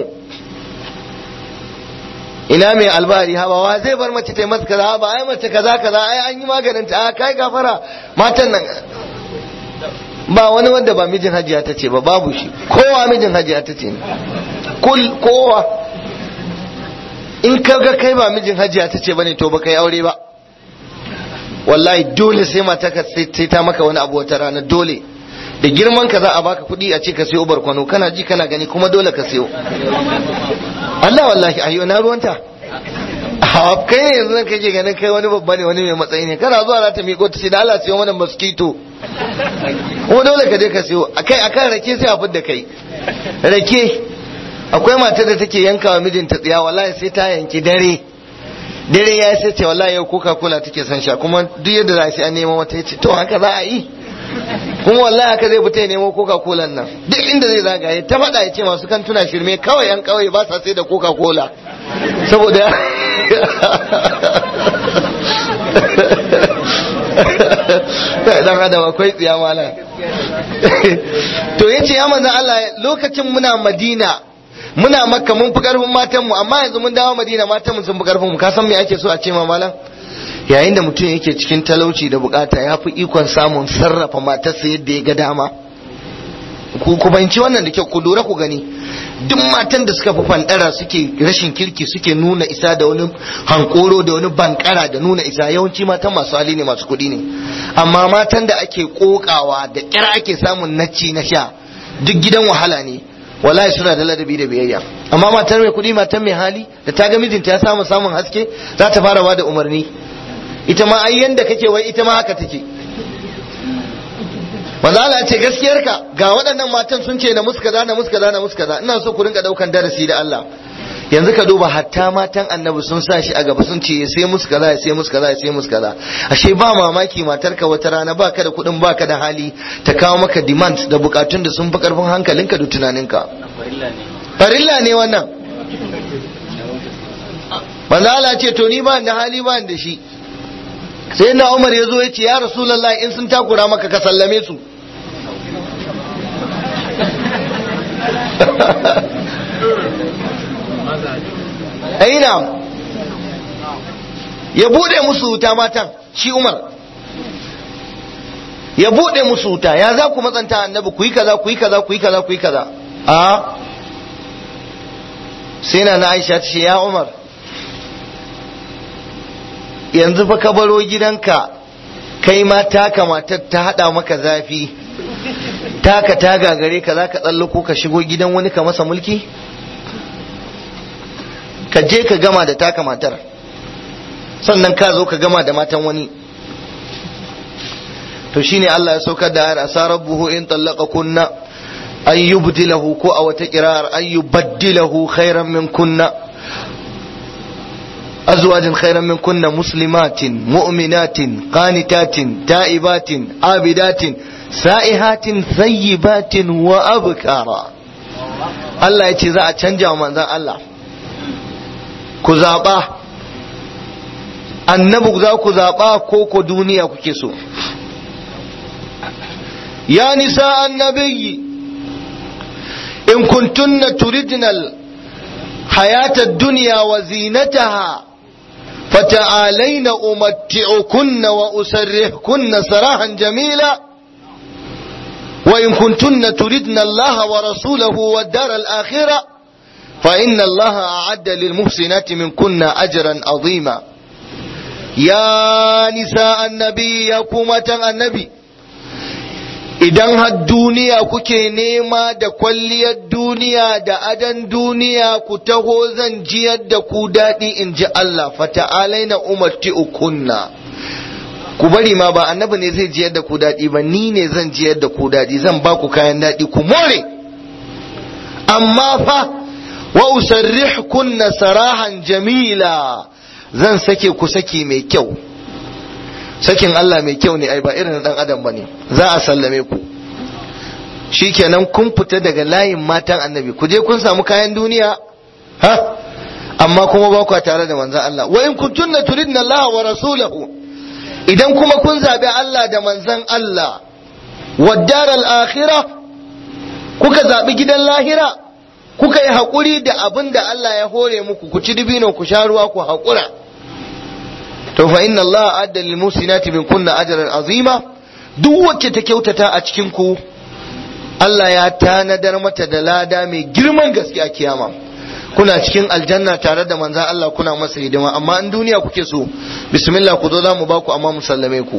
ina mai albari haba wa zai bar mace tai masa kaza ba ai mace kaza kaza ai an yi maganin ta kai gafara matan nan ba wani wanda ba mijin hajiya ta ce ba babu shi kowa mijin hajiya ta ce kul kowa in ka ga kai ba mijin hajiya ta ce bane to baka yi aure ba wallahi dole sai mata ka sai ta maka wani abu wata rana dole da girman ka za a baka kuɗi a ce ka sayo barkwano kana ji kana gani kuma dole ka sayo Allah wallahi ayyo na ruwanta a kai ne yanzu nan kake ganin kai wani babba ne wani mai matsayi ne kana zuwa za ta miƙo ta ce da Allah sayo mana mosquito kuma dole ka je ka sayo akai akan rake sai a fidda kai rake akwai matar da take yanka wa mijinta tsiya wallahi sai ta yanki dare dare ya sai ce wallahi yau coca cola take son sha kuma duk yadda za a an nema wata yace to haka za a yi kuma wallahi haka zai fita ya nemo coca cola nan duk inda zai zagaye ta faɗa ya ce masu kantuna shirme kawai yan kawai ba sa sai da coca cola saboda dan adam akwai tsiya malam to yace ya manzo Allah lokacin muna Madina muna makka mun fi karfin matanmu amma yanzu mun dawo Madina matanmu sun fi karfin mu ka san me ake so a ce ma malam yayin da mutum yake cikin talauci da bukata ya fi ikon samun sarrafa matarsa yadda ya ga dama ku ku banci wannan da kyau ku lura ku gani duk matan da suka fi fandara suke rashin kirki suke nuna isa da wani hankoro da wani bankara da nuna isa yawanci matan masu hali ne masu kuɗi ne amma matan da ake kokawa da kyar ake samun nacci na sha duk gidan wahala ne wallahi suna da ladabi da biyayya amma matar mai kuɗi matan mai hali da ta ga mijinta ya samu samun haske za ta fara bada umarni ita ma ai yanda kake wai ita ma haka take manzo Allah ce gaskiyarka ga waɗannan matan sun ce na muskaza na muskaza na muskaza ina so ku rinka daukan darasi da Allah yanzu ka duba hatta matan annabi sun sa shi a gaba sun ce ya sai musu kaza ya sai musu kaza ya sai musu kaza ashe ba mamaki matarka wata rana baka da kuɗin baka da hali ta kawo maka demand da bukatun da sun fi karfin hankalinka da tunaninka farilla ne wannan manzo Allah ce to ni ba da hali ba da shi sai na Umar ya zo ya ce ya Rasulullah in sun takura maka ka sallame su aina ya bude musu wuta matan shi Umar ya bude musu wuta ya za ku matsanta annabi ku yi kaza ku yi kaza ku yi kaza ku yi kaza a sai na na Aisha ta ce ya Umar yanzu fa ka baro gidanka kai ma taka matar ta hada maka zafi taka ta gagare ka za ka tsallako ka shigo gidan wani ka masa mulki ka je ka gama da taka matar sannan ka zo ka gama da matan wani to shine Allah ya saukar da ayar asa rabbuhu in tallaqa kunna an yubdilahu ko a wata kirar an yubaddilahu khairan min kunna أزواج خيرا من كن مسلمات مؤمنات قانتات تائبات عابدات سائحات ثيبات وأبكارا Allah ya ce za a canja wa manzan Allah ku zaɓa annabi za ku zaɓa ko ko duniya kuke so ya nisa annabiyyi in kuntunna turidnal hayata duniya wa zinataha فتعالين أمتعكن وأسرحكن سراحا جميلا وإن كنتن تردن الله ورسوله والدار الآخرة فإن الله أعد للمحسنات منكن أجرا عظيما يا نساء النبي يا كومة النبي idan har duniya kuke nema da kwalliyar duniya da adan duniya ku taho zan jiyar da ku daɗi in ji Allah fata'alai na umarti ukunna ku bari ma ba annabi ne zai jiyar da ku daɗi ba ni ne zan jiyar da ku daɗi zan ba ku kayan daɗi ku more amma fa wa usarrihkunna sarahan jamila zan sake ku saki mai kyau sakin Allah mai kyau ne ai ba irin dan adam bane za a sallame ku shikenan kun fita daga layin matan annabi ku je kun samu kayan duniya ha amma kuma ba ku tare da manzon Allah wa in kuntunna turidna Allah wa rasulahu idan kuma kun zabi Allah da manzon Allah wa daral akhirah kuka zabi gidan lahira kuka yi haƙuri da abin da Allah ya hore muku ku ci dibino ku sha ruwa ku haƙura to fa inna Allah adda lil musinati min kunna ajran azima duk wacce ta kyautata a cikin ku Allah ya tanadar mata da lada mai girman gaske a kiyama kuna cikin aljanna tare da manzan Allah kuna masa hidima amma in duniya kuke so bismillah ku zo za mu baku amma mu sallame ku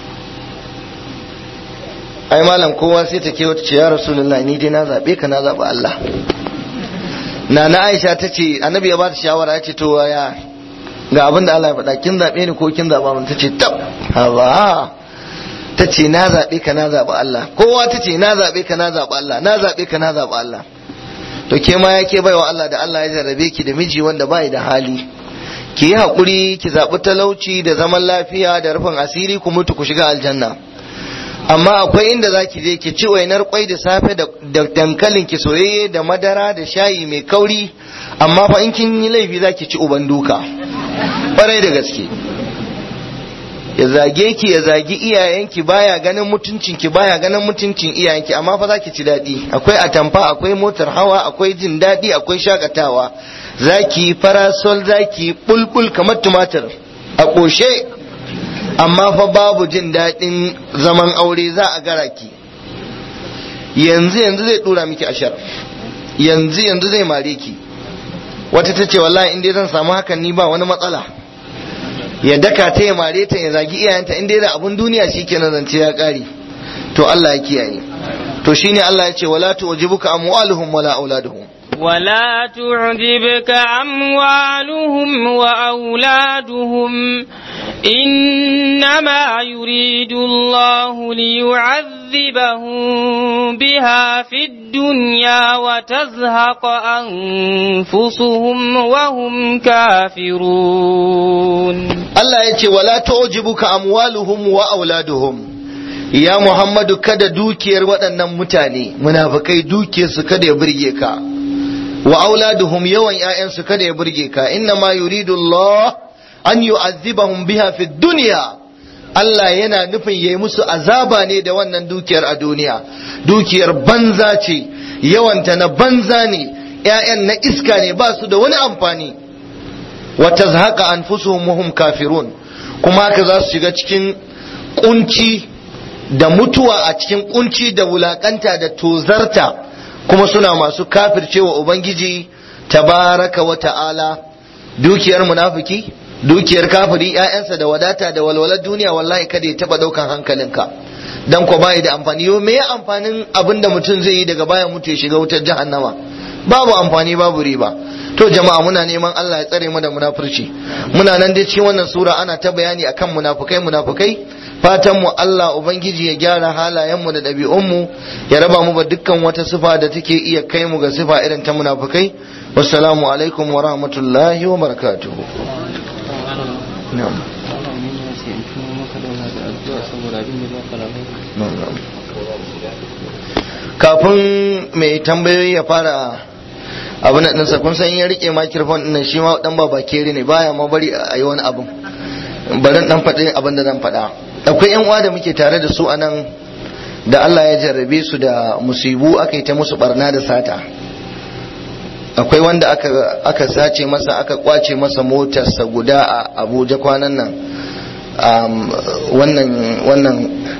ai malam kowa sai ta kewata ce ya rasulullahi ni dai na zabe ka na zabi Allah na na Aisha ta ce annabi ya ba ta shawara ya ce to ya ga abin da Allah ya faɗa kin zaɓe ni ko kin zaɓa mun tace tab hawa ta ce na zaɓe ka na zaɓi Allah kowa ta ce na zaɓe ka na zaɓi Allah na zaɓe ka na zaɓi Allah to ke ma yake baiwa Allah da Allah ya jarrabe ki da miji wanda bai da hali ki yi haƙuri ki zaɓi talauci da zaman lafiya da rufin asiri ku mutu ku shiga aljanna amma akwai inda za ki je ki ci wainar kwai da safe da dankalin ki soyayye da madara da shayi mai kauri amma fa in kin yi laifi za ki ci uban duka ƙwarai da gaske ya zage ki ya zagi iyayenki baya ganin mutuncinki baya ganin mutuncin iyayenki amma fa za ki ci daɗi akwai atamfa akwai motar hawa akwai jin daɗi akwai shakatawa za ki farasol za ki bulbul kamar tumatir a ƙoshe amma fa babu jin daɗin zaman aure za a gara ki yanzu yanzu zai ɗura miki ashar yanzu yanzu zai mare ki wata ta ce wallahi in dai zan samu hakan ni ba wani matsala ya daka ta ya mare ta ya zagi iyayenta in dai da abun duniya shikenan zance ya ƙare to Allah ya kiyaye to shine Allah ya ce wala tu'jibuka amwaluhum wala auladuhum ولا تعجبك أموالهم وأولادهم إنما يريد الله ليعذبهم بها في الدنيا وتزهق أنفسهم وهم كافرون الله يتي ولا تعجبك أموالهم وأولادهم ya Muhammadu kada dukiyar waɗannan mutane munafikai dukiyarsu kada ya burge ka wa auladuhum yawan ƴaƴansu kada ya burge ka inna ma yuridu Allah an yu'azzibahum biha fi dunya Allah yana nufin yayi musu azaba ne da wannan dukiyar a duniya dukiyar banza ce yawanta na banza ne ƴaƴan na iska ne ba su da wani amfani wa tazhaqa anfusuhum wa hum kafirun kuma haka za su shiga cikin kunci da mutuwa a cikin kunci da wulakanta da tozarta kuma suna masu kafircewa ubangiji tabaraka wa ta'ala dukiyar munafiki dukiyar kafiri ƴaƴansa da wadata da walwalar duniya wallahi kada ya taba daukan hankalinka dan ko bai da amfani yo me amfanin abinda mutum zai yi daga baya mutu ya shiga wutar jahannama babu amfani babu riba to jama'a muna neman Allah ya tsare mu da munafurci muna nan dai cikin wannan sura ana ta bayani akan munafukai munafukai fatan mu Allah ubangiji ya gyara halayen mu da ɗabi'un mu ya raba mu ba dukkan wata sifa da take iya kai mu ga sifa irin ta munafukai wassalamu alaikum wa rahmatullahi wa barakatuh na'am kafin mai tambayoyi ya fara abin da ɗinsa kun san ya rike microphone ɗin shi ma dan baba kere ne baya ma bari a yi wani abin bari dan faɗi abin da zan faɗa akwai yan uwa da muke tare da su a nan da Allah ya jarrabe su da musibu aka yi ta musu barna da sata akwai wanda aka aka sace masa aka kwace masa motarsa guda a Abuja kwanan nan wannan wannan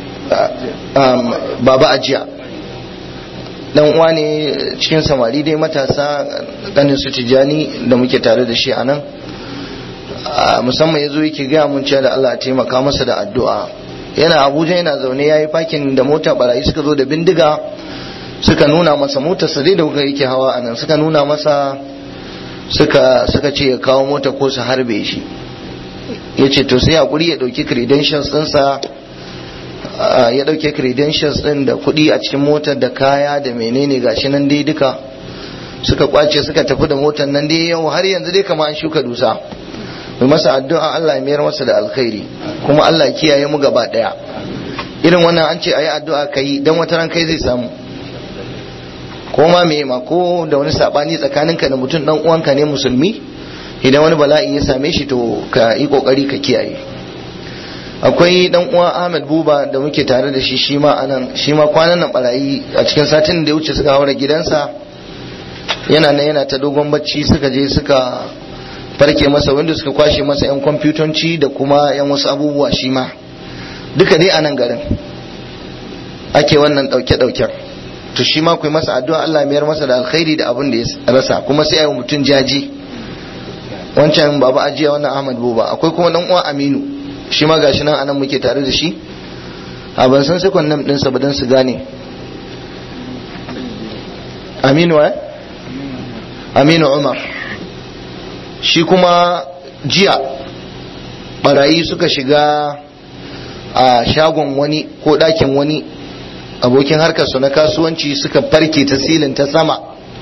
baba ajiya dan uwa ne cikin samari dai matasa ganin su tijani da muke tare da shi a nan musamman ya zo yake gaya mun cewa da Allah taimaka masa da addu'a yana abuja yana zaune ya yi fakin da mota barayi suka zo da bindiga suka nuna masa motar sa dai da kuka yake hawa a nan suka nuna masa suka suka ce ya kawo mota ko su harbe shi ya ce to sai hakuri ya dauki credentials ɗinsa ya dauke credentials din da kuɗi a cikin motar da kaya da menene gashi nan dai duka suka kwace suka tafi da motar nan dai yau har yanzu dai kama an shuka dusa mai masa addu'a Allah ya mayar masa da alkhairi kuma Allah ya kiyaye mu gaba daya irin wannan an ce ayi addu'a kai dan wata ran kai zai samu ko ma me ma ko da wani sabani tsakaninka da mutum dan uwanka ne musulmi idan wani bala'i ya same shi to ka yi kokari ka kiyaye akwai dan uwa Ahmed Buba da muke tare da shi shi ma anan shi ma kwanan nan barayi a cikin satin da ya wuce suka haura gidansa yana nan yana ta dogon bacci suka je suka farke masa wanda suka kwashe masa yan kwamfutanci da kuma yan wasu abubuwa shi ma duka dai a nan garin ake wannan dauke dauken to shi ma kai masa addu'a Allah mayar masa da alkhairi da abin da ya rasa kuma sai ayi mutum jaji wancan baba ajiya wannan Ahmad Buba akwai kuma dan uwa Aminu shi ma gashi nan anan muke tare da shi a ban san sekon nan ɗinsa ba don su gane aminu wa aminu umar shi kuma jiya barayi suka shiga a shagon wani ko ɗakin wani abokin harkarsu na kasuwanci suka farke ta silin ta sama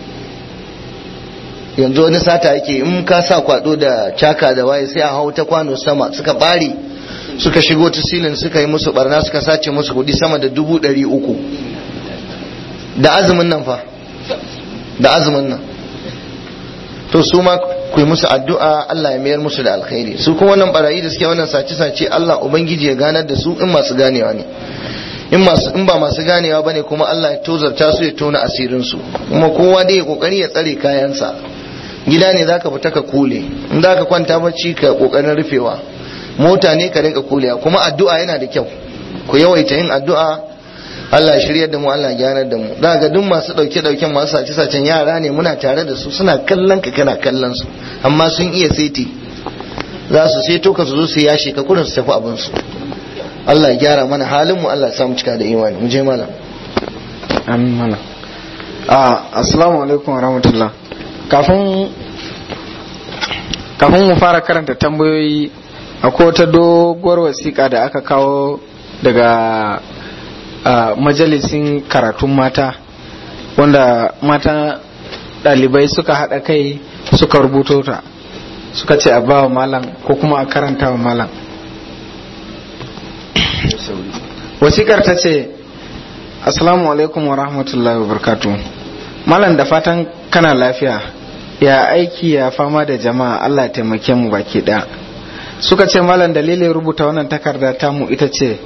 yanzu wani sata yake in ka sa kwado da caka da waye sai a hau ta kwano sama suka bari suka shigo ta silin suka yi musu barna suka sace musu kudi sama da dubu ɗari uku da azumin nan fa da azumin nan to su ma ku yi musu addu'a Allah ya mayar musu da alkhairi su kuma wannan barayi da suke wannan sace-sace Allah ubangiji ya ganar da su in masu ganewa ne in masu in ba masu ganewa bane kuma Allah ya tozarta su ya tona asirin su kuma kowa dai ya kokari ya tsare kayansa gida ne zaka fita ka kule in zaka kwanta bacci ka kokarin rufewa mota ne ka rinka kulewa kuma addu'a yana da kyau ku yawaita yin addu'a Allah ya shiryar da mu Allah ya gyanar da mu za ga duk masu dauke dauken masu sace sacen yara ne muna tare da su suna kallon ka kana kallon su amma sun iya seti za su seto ka su zo su yashe ka kurin su tafi abin su Allah ya gyara mana halin mu Allah ya samu cika da imani mu je malam amin malam ah assalamu alaikum wa rahmatullah kafin kafin mu fara karanta tambayoyi akwai wata doguwar wasiƙa da aka kawo daga majalisin karatun mata wanda mata ɗalibai suka haɗa kai suka rubuto ta suka ce a bawa malam ko kuma a karanta wa malam wasikar ta ce assalamu alaikum wa rahmatullahi wa barkatu malam da fatan kana lafiya ya aiki ya fama da jama'a allah ya taimake mu baki ɗaya suka ce malam dalilin rubuta wannan takarda tamu ita ce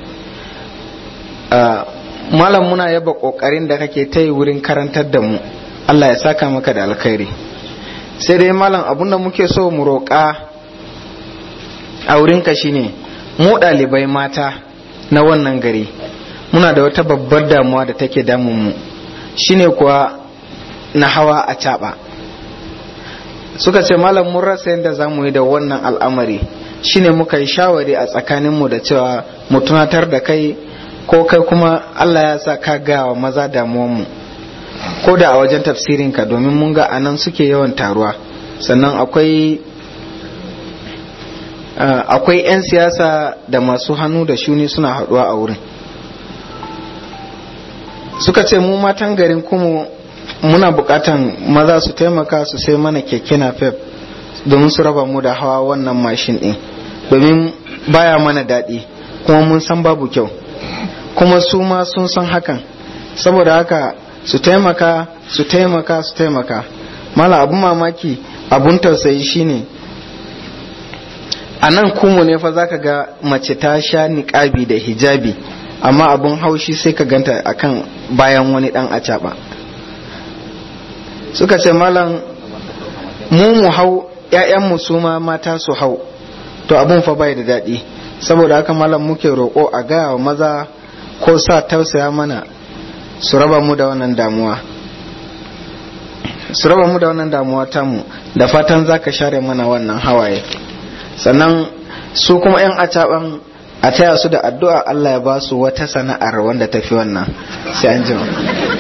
malam muna yaba kokarin da kake ta yi wurin karantar da mu Allah ya saka maka da alkhairi sai dai malam abinda muke so mu roƙa a wurinka shine mu ɗalibai mata na wannan gari muna da wata babbar damuwa da take damun mu shine kuwa na hawa a caɓa suka ce malam mun rasa yadda za mu yi da wannan al'amari shine muka yi shawari a tsakaninmu da cewa mu tunatar da kai ko kai kuma Allah ya sa ka gawa maza damuwanmu ko da a wajen tafsirinka domin mun ga anan suke yawan taruwa sannan akwai akwai 'yan siyasa da masu hannu da shuni suna haɗuwa a wurin suka ce mu matan garin kuma muna bukatan maza su taimaka su sai mana keke napep domin su raba mu da hawa wannan mashin ɗin domin baya mana daɗi kuma mun san babu kyau kuma su ma sun san hakan saboda haka su taimaka su taimaka su taimaka mala abun mamaki abun tausayi shine a nan kumu ne fa zaka ga mace ta sha niƙabi da hijabi amma abun haushi sai ka ganta akan bayan wani dan acaba suka ce malam mu mu hau ‘ya'yanmu su ma mata su hau to abun fa bai da daɗi saboda haka malam muke roƙo a gaya wa maza ko sa tausaya mana su raba mu da wannan damuwa su raba mu da wannan damuwa tamu da fatan za ka share mana wannan hawaye sannan su kuma 'yan acaban a taya su da addu'a Allah ya ba su wata sana'ar wanda tafi wannan sai an jima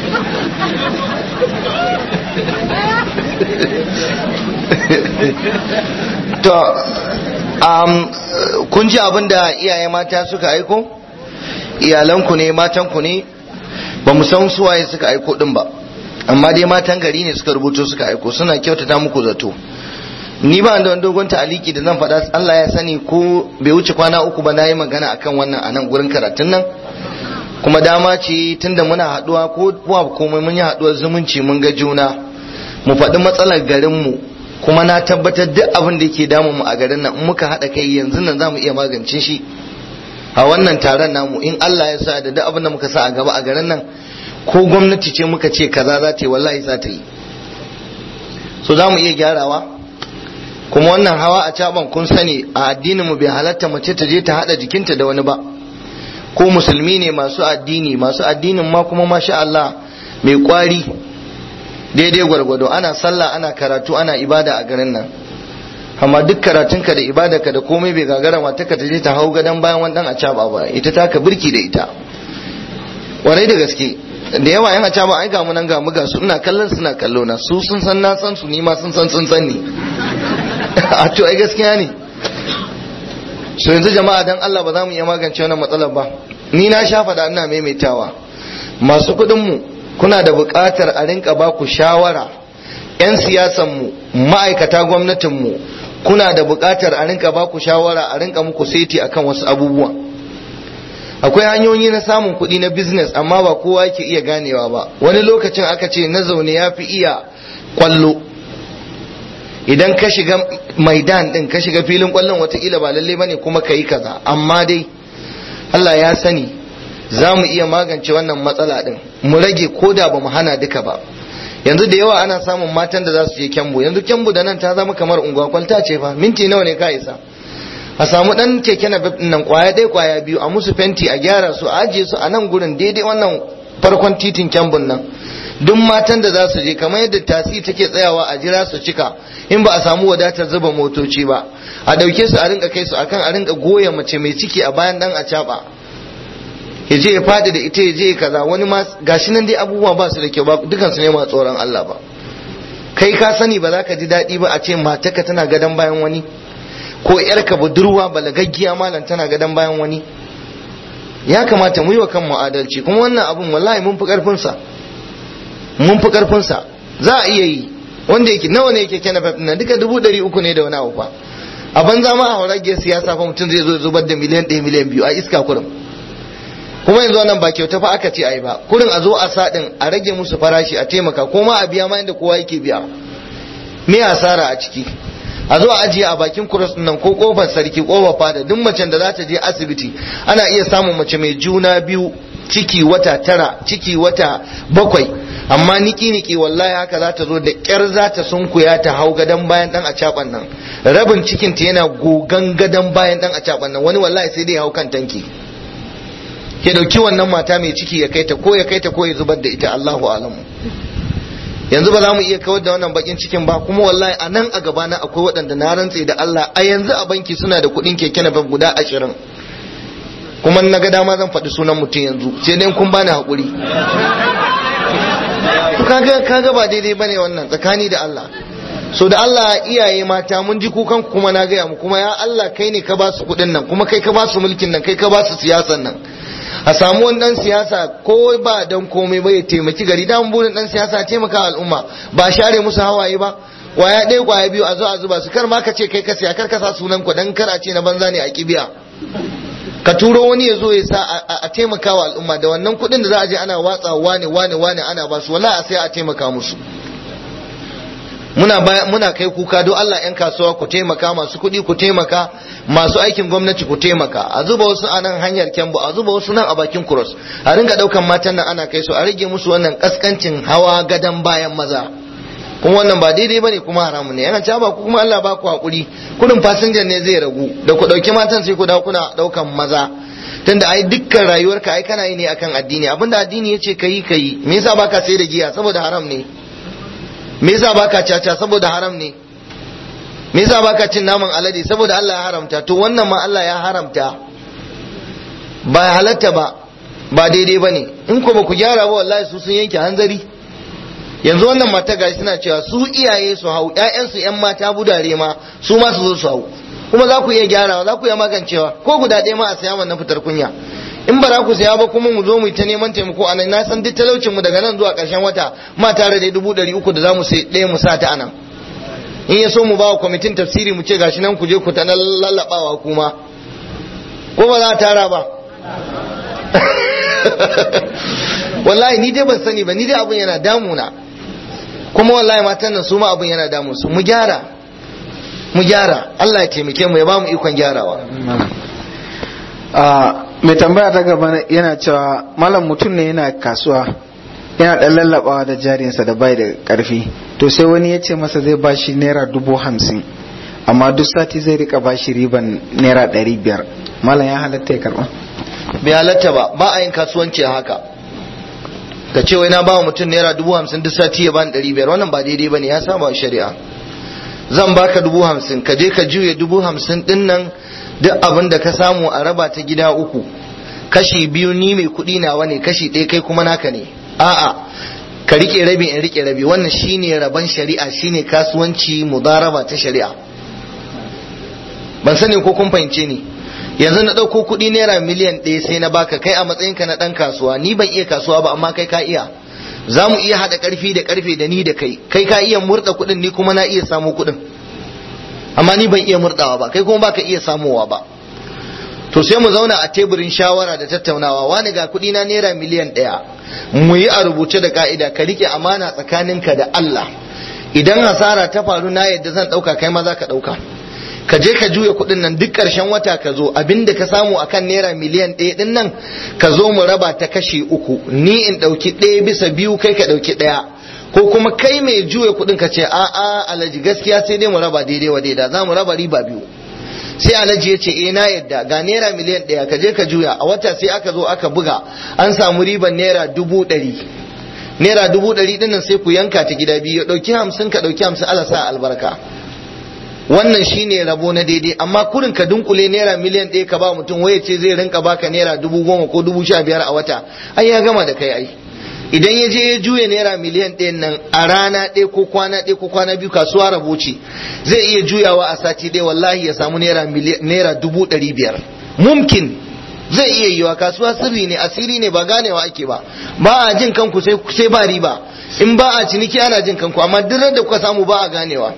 to um, kun ji abin da iyaye mata suka aiko iyalanku ne matanku ne ba mu san suwaye suka aiko din ba amma dai matan gari ne suka rubuto suka aiko suna kyautata muku zato ni ba da wani dogon ta'aliki da zan faɗa Allah ya sani ko bai wuce kwana uku ba na yi magana akan wannan a nan gurin karatun nan kuma dama ce tunda muna haɗuwa ko kuwa komai mun yi haɗuwar zumunci mun ga juna mu faɗi matsalar garinmu kuma na tabbatar duk abin da yake damun mu a garin nan in muka haɗa kai yanzu nan za mu iya magance shi a wannan taron namu in Allah ya sa da duk abin da muka sa a gaba a garin nan ko gwamnati ce muka ce kaza za ta yi wallahi za ta yi so za mu iya gyarawa kuma wannan hawa a caban kun sani a addinin mu bai halatta mace ta je ta hada jikinta da wani ba ko musulmi ne masu addini masu addinin ma kuma masha Allah mai kwari daidai gwargwado ana sallah ana karatu ana ibada a garin nan amma duk karatunka da ibadarka da komai bai gagara mata ka ta je ta hau gadon bayan wani dan a caba ba ita ta ka birki da ita warai da gaske da yawa yan a caba ai ga mu nan ga mu ga su ina kallon suna kallo na su sun san na san su ni ma sun san sun san ni a to ai gaskiya ne so yanzu jama'a dan Allah ba za mu iya magance wannan matsalar ba ni na sha faɗa ina maimaitawa masu kuɗin mu kuna da buƙatar a rinka ba ku shawara 'yan siyasan mu ma'aikata gwamnatin mu kuna da buƙatar a rinka ba ku shawara a rinka muku seti akan wasu abubuwa akwai hanyoyi na samun kuɗi na business amma ba kowa yake iya ganewa ba wani lokacin aka ce na zaune ya fi iya kwallo idan ka shiga maidan din ka shiga filin kwallon watakila ba lalle bane kuma ka yi kaza amma dai Allah ya sani za mu iya magance wannan matsala din mu rage ko da ba mu hana duka ba yanzu da yawa ana samun matan da za su je kyambu yanzu kyambu da nan ta zama kamar unguwa kwalta ce fa minti nawa ne ka isa a samu dan keke na nan kwaya dai kwaya biyu a musu fenti a gyara su a ajiye su a nan gurin daidai wannan farkon titin kyambun nan duk matan da za su je kamar yadda tasi take tsayawa a jira su cika in ba a samu wadatar zuba motoci ba a dauke su a rinka kai su akan a rinka goya mace mai ciki a bayan dan a caba ya je ya fadi da ita ya je kaza wani ma gashi nan dai abubuwa ba su da kyau ba dukan su ne ma tsoron Allah ba kai ka sani ba za ka ji daɗi ba a ce matarka tana gadon bayan wani ko yarka budurwa balagaggiya malam tana gadon bayan wani ya kamata mu yi wa kanmu adalci kuma wannan abun wallahi mun fi karfin sa mun fi karfin sa za a iya yi wanda yake nawa ne yake kena fafin nan duka dubu ɗari uku ne da wani abu fa a banza ma a horagiyar siyasa fa mutum zai zo zubar da miliyan ɗaya miliyan biyu a iska kurum kuma yanzu wannan ba kyauta fa aka ce ai ba kurin a zo a saɗin a rage musu farashi a taimaka ko ma a biya ma inda kowa yake biya me asara a ciki a zo a ajiye a bakin kuros nan ko kofar sarki kofar fada duk macen da za ta je asibiti ana iya samun mace mai juna biyu ciki wata tara ciki wata bakwai amma niki niki wallahi haka za ta zo da kyar za ta sunkuya ta hau gadon bayan dan a caban nan rabin cikin ta yana gogan gadon bayan dan a caban nan wani wallahi sai dai hau kan tanki ya dauki wannan mata mai ciki ya kai ta ko ya kai ta ko ya zubar da ita Allahu alamu yanzu ba za mu iya kawar da wannan bakin cikin ba kuma wallahi a nan a gabana akwai waɗanda na rantse da Allah a yanzu a banki suna da kuɗin keke na guda ashirin kuma na ga dama zan faɗi sunan mutum yanzu sai dai kun bani haƙuri kaga kaga ba daidai bane wannan tsakani da Allah so da Allah iyaye mata mun ji kukan kuma na gaya mu kuma ya Allah kai ne ka ba su kuɗin nan kuma kai ka ba su mulkin nan kai ka ba su siyasan nan a samu wani dan siyasa ko ba dan komai ba ya taimaki gari dan burin dan siyasa taimaka al'umma ba share musu hawaye ba kwaya ɗaya kwaya biyu a zo a zuba su kar ma ka ce kai ka siya kar ka sa sunan ku dan kar a ce na banza ne a kibiya ka turo wani ya zo ya sa a taimaka wa al'umma da wannan kuɗin da za a je ana watsa wane wane wane ana ba su wala a sai a taimaka musu muna muna kai kuka don Allah yan kasuwa ku taimaka masu kuɗi ku taimaka masu aikin gwamnati ku taimaka a zuba wasu a nan hanyar kyambu a zuba wasu nan a bakin kuros a ringa ɗaukan matan nan ana kai su a rage musu wannan kaskancin hawa gadan bayan maza kuma wannan ba daidai bane kuma haramun ne yana cewa ba ku kuma Allah ba ku hakuri kudin fasinjan ne zai ragu da ku ɗauki matan sai ku dawo kuna ɗaukan maza tunda ai dukkan rayuwarka ai kana yi ne akan addini abinda addini yace kayi kayi me yasa baka sai da giya saboda haram ne me yasa baka caca saboda haram ne me yasa baka cin naman alade saboda Allah ya haramta to wannan ma Allah ya haramta ba halatta ba ba daidai ba ne in ko ba ku gyara ba wallahi su sun yanke hanzari yanzu wannan mata gashi suna cewa su iyaye su hau ƴaƴansu ƴan mata budare ma su ma su zo su hau kuma za ku iya gyarawa za ku iya magancewa ko guda ɗaya ma a saya wannan fitar kunya in ba za ku saya ba kuma mu zo mu yi ta neman taimako a nan na san duk talaucin mu daga nan zuwa ƙarshen wata ma tare da dubu ɗari uku da za mu sai ɗaya mu sa ta anan in ya so mu ba wa kwamitin tafsiri mu ce gashi nan ku je ku ta lallaɓawa kuma ko ba za a tara ba wallahi ni dai ban sani ba ni dai abun yana damuna kuma wallahi matan nan su ma abun yana damu su mu gyara mu gyara Allah ya taimake mu ya ba mu ikon gyarawa mai tambaya ta gaba yana cewa malam mutum ne yana kasuwa yana dan lallabawa da jarinsa da bai da karfi to sai wani ya ce masa zai bashi naira dubu hamsin amma duk sati zai rika bashi riban naira ɗari biyar malam ya halatta ya karba bai halatta ba ba a yin kasuwanci haka ka ce wai na ba mutum naira dubu hamsin duk sati ya bani ɗari biyar wannan ba daidai ba ne ya saba shari'a zan baka dubu hamsin ka je ka juye dubu hamsin ɗin nan duk abin da ka samu a raba ta gida uku kashi biyu ni mai kuɗi nawa ne kashi ɗaya kai kuma naka ne a'a ka rike rabi in rike rabi wannan shine rabon shari'a shine kasuwanci mudaraba ta shari'a ban sani ko kun fahimce ni yanzu na ɗauko kuɗi naira miliyan ɗaya sai na baka kai a matsayinka na ɗan kasuwa ni ban iya kasuwa ba amma kai ka iya za mu iya haɗa ƙarfi da ƙarfe da ni da kai kai ka iya murɗa kuɗin ni kuma na iya samu kuɗin amma ni ban iya murdawa ba kai kuma baka iya samowa ba to sai mu zauna a teburin shawara da tattaunawa wani ga kuɗi na naira miliyan ɗaya mu yi a rubuce da ka'ida ka rike amana tsakaninka da Allah idan hasara ta faru na yadda zan ɗauka kai ma za ka ɗauka ka je ka juya kuɗin nan duk ƙarshen wata ka zo abinda ka samu akan naira miliyan ɗaya ɗin nan ka zo mu raba ta kashi uku ni in ɗauki ɗaya bisa biyu kai ka ɗauki ɗaya ko kuma kai mai juya kuɗin ka ce a'a alaji gaskiya sai dai mu raba daidai wa daida za mu raba riba biyu sai alhaji ya ce eh na yadda ga naira miliyan ɗaya ka je ka juya a wata sai aka zo aka buga an samu riban naira dubu ɗari naira dubu ɗari ɗin nan sai ku yanka ta gida biyu ya ɗauki hamsin ka ɗauki hamsin ala sa albarka wannan shine rabo na daidai amma kurin ka dunkule naira miliyan ɗaya ka ba mutum waye ce zai rinka baka naira dubu goma ko dubu sha biyar a wata ai ya gama da kai ai idan ya je ya juya naira miliyan ɗayan nan a rana ɗaya ko kwana ɗaya ko kwana biyu kasuwa rabo ce zai iya juyawa a sati ɗaya wallahi ya samu naira naira dubu ɗari biyar mumkin zai iya yiwa kasuwa sirri ne asiri ne ba ganewa ake ba ba a jin kanku sai ba riba in ba a ciniki ana jin kanku amma duk da kuka samu ba a ganewa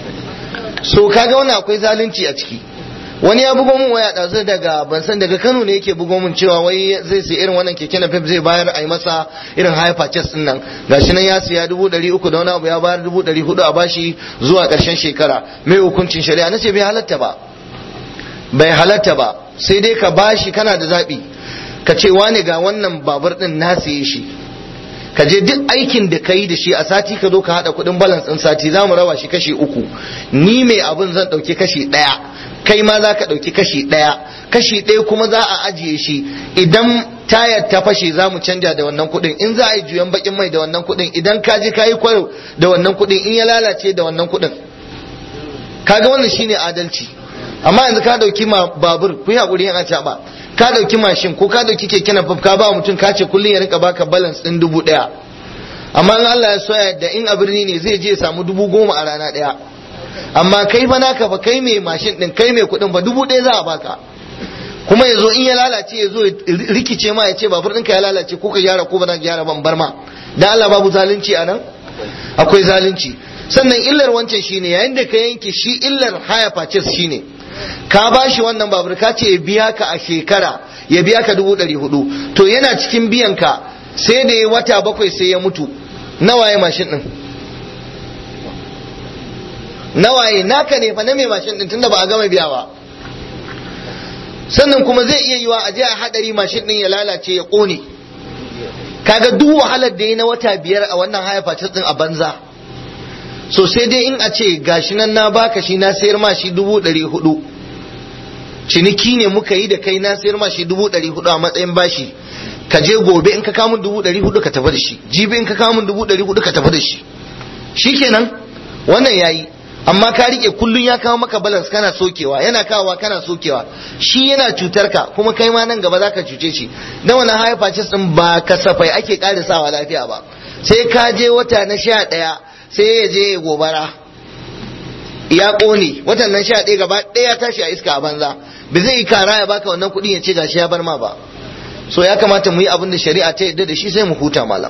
so kaga wannan akwai zalunci a ciki wani ya bugo min waya ɗazu daga ban san daga Kano ne yake bugo min cewa wai zai sai irin wannan keke na zai bayar a yi masa irin high purchase din nan gashi nan ya siya dubu ɗari uku da wani abu ya bayar dubu ɗari hudu a bashi zuwa ƙarshen shekara mai hukuncin shari'a na ce bai halatta ba bai halatta ba sai dai ka bashi kana da zaɓi ka ce wani ga wannan babur ɗin na siye shi ka je duk aikin da ka yi da shi a sati ka zo ka haɗa kuɗin balance ɗin sati za mu raba shi kashi uku ni mai abin zan ɗauki kashi ɗaya kai ma za ka ɗauki kashi ɗaya kashi ɗaya kuma za a ajiye shi idan tayar ta fashe za mu canja da wannan kuɗin in za a yi juyan bakin mai da wannan kuɗin idan ka je ka yi kwaro da wannan kuɗin in ya lalace da wannan kuɗin kaga wannan shine adalci amma yanzu ka ɗauki ma babur ku yi haƙuri yan acaɓa ka ɗauki mashin ko ka ɗauki keke napep ka ba mutum ka ce kullum ya rinka baka balance ɗin dubu ɗaya amma in Allah ya soya da in a birni ne zai je ya samu dubu goma a rana ɗaya amma kai fa naka fa kai mai mashin din kai mai kuɗin fa dubu ɗaya za a baka kuma ya zo in ya lalace ya zo rikice ma ya ce babur ɗinka ya lalace ko ka gyara ko ba za ka gyara ban bar ma da Allah babu zalunci a nan akwai zalunci sannan illar wancan shine yayin da ka yanke shi illar haya purchase shine ka ba shi wannan babur ka ce ya biya ka a shekara ya biya ka dubu ɗari hudu to yana cikin biyan ka sai da ya wata bakwai sai ya mutu nawa ya mashin ɗin nawaye naka ne fa na mai mashin din tunda ba a gama biya ba sannan kuma zai iya yiwa a je a hadari mashin din ya lalace ya kone kaga duk wahalar da ya na wata biyar a wannan haya fatis din a banza so sai dai in a ce gashi nan na baka shi na sayar ma shi dubu ɗari hudu ciniki ne muka yi da kai na sayar ma shi dubu ɗari hudu a matsayin bashi ka je gobe in ka kamun dubu ɗari hudu ka tafi da shi jibi in ka kamun dubu ɗari hudu ka tafi da shi shikenan wannan yayi amma ka rike kullun ya kawo maka balance kana sokewa yana kawowa kana sokewa shi yana cutar ka kuma kai ma nan gaba zaka cuce shi dan wannan high purchase din ba kasafai ake karisawa lafiya ba sai ka je wata na sha ɗaya sai ya je gobara ya ƙone watan nan sha ɗaya gaba ɗaya tashi a iska a banza ba zai yi kara ya baka wannan kuɗin ya ce gashi ya bar ma ba so ya kamata mu yi abin da shari'a ta yadda da shi sai mu huta malam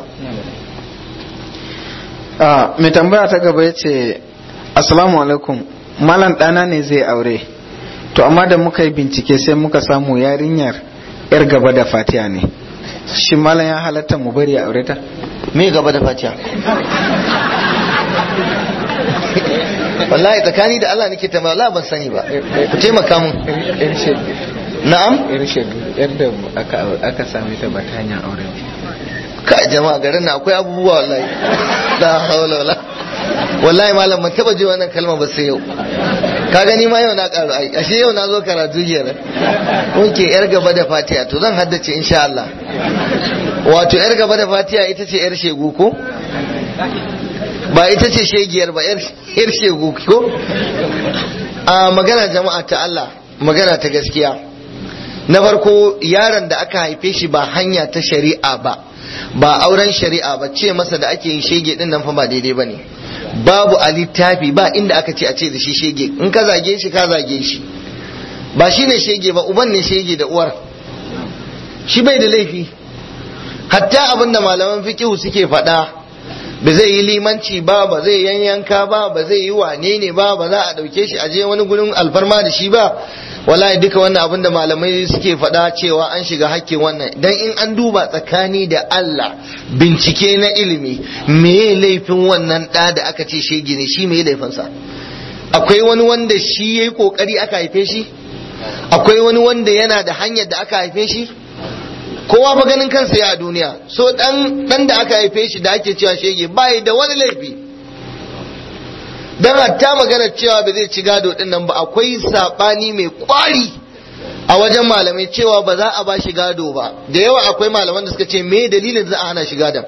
mai tambaya ta gaba ya ce assalamu alaikum malam ɗana ne zai aure to amma da muka yi bincike sai muka samu yarinyar yar gaba da fatiya ne shi malam ya halatta mu bari a aure ta me gaba da fatiya wallahi tsakani da Allah nake tambaya Allah ban sani ba ku taimaka mun na'am yar da aka same ta ba ta hanyar aure ka jama'a garin na akwai abubuwa wallahi la hawla wala wallahi malam ban taba ji wannan kalma ba sai yau ka gani ma yau na karu ai ashe yau na zo karatu kenan oke yar gaba da fatiha to zan haddace insha Allah wato yar gaba da fatiha ita ce yar shegu ko ba ita ce shegiyar ba yar shegu ko a magana jama'a ta Allah magana ta gaskiya na farko yaron da aka haife shi ba hanya ta shari'a ba ba auren shari'a ba ce masa da ake yin shege din nan fa ba daidai bane babu a littafi ba inda aka ce a ce da shi shege in ka zage shi ka zage shi ba shi ne shege ba uban ne shege da uwar shi bai da laifi hatta abin da malaman fikihu suke faɗa ba zai yi limanci ba ba zai yanyanka ba ba zai yi wane ne ba ba za a ɗauke shi a je wani gurin alfarma da shi ba wallahi duka wannan abin da malamai suke faɗa cewa an shiga hakkin wannan dan in an duba tsakani da Allah bincike na ilimi me laifin wannan ɗa da aka ce shege ne shi me laifinsa akwai wani wanda shi yayi kokari aka haife shi akwai wani wanda yana da hanyar da aka haife shi kowa fa ganin kansa ya a duniya so dan dan da aka haife shi da ake cewa shege bai da wani laifi dan hatta magana cewa ba zai ci gado din nan ba akwai sabani mai kwari a wajen malamai cewa ba za a ba shi gado ba da yawa akwai malaman da suka ce me dalilin za a hana shi gadon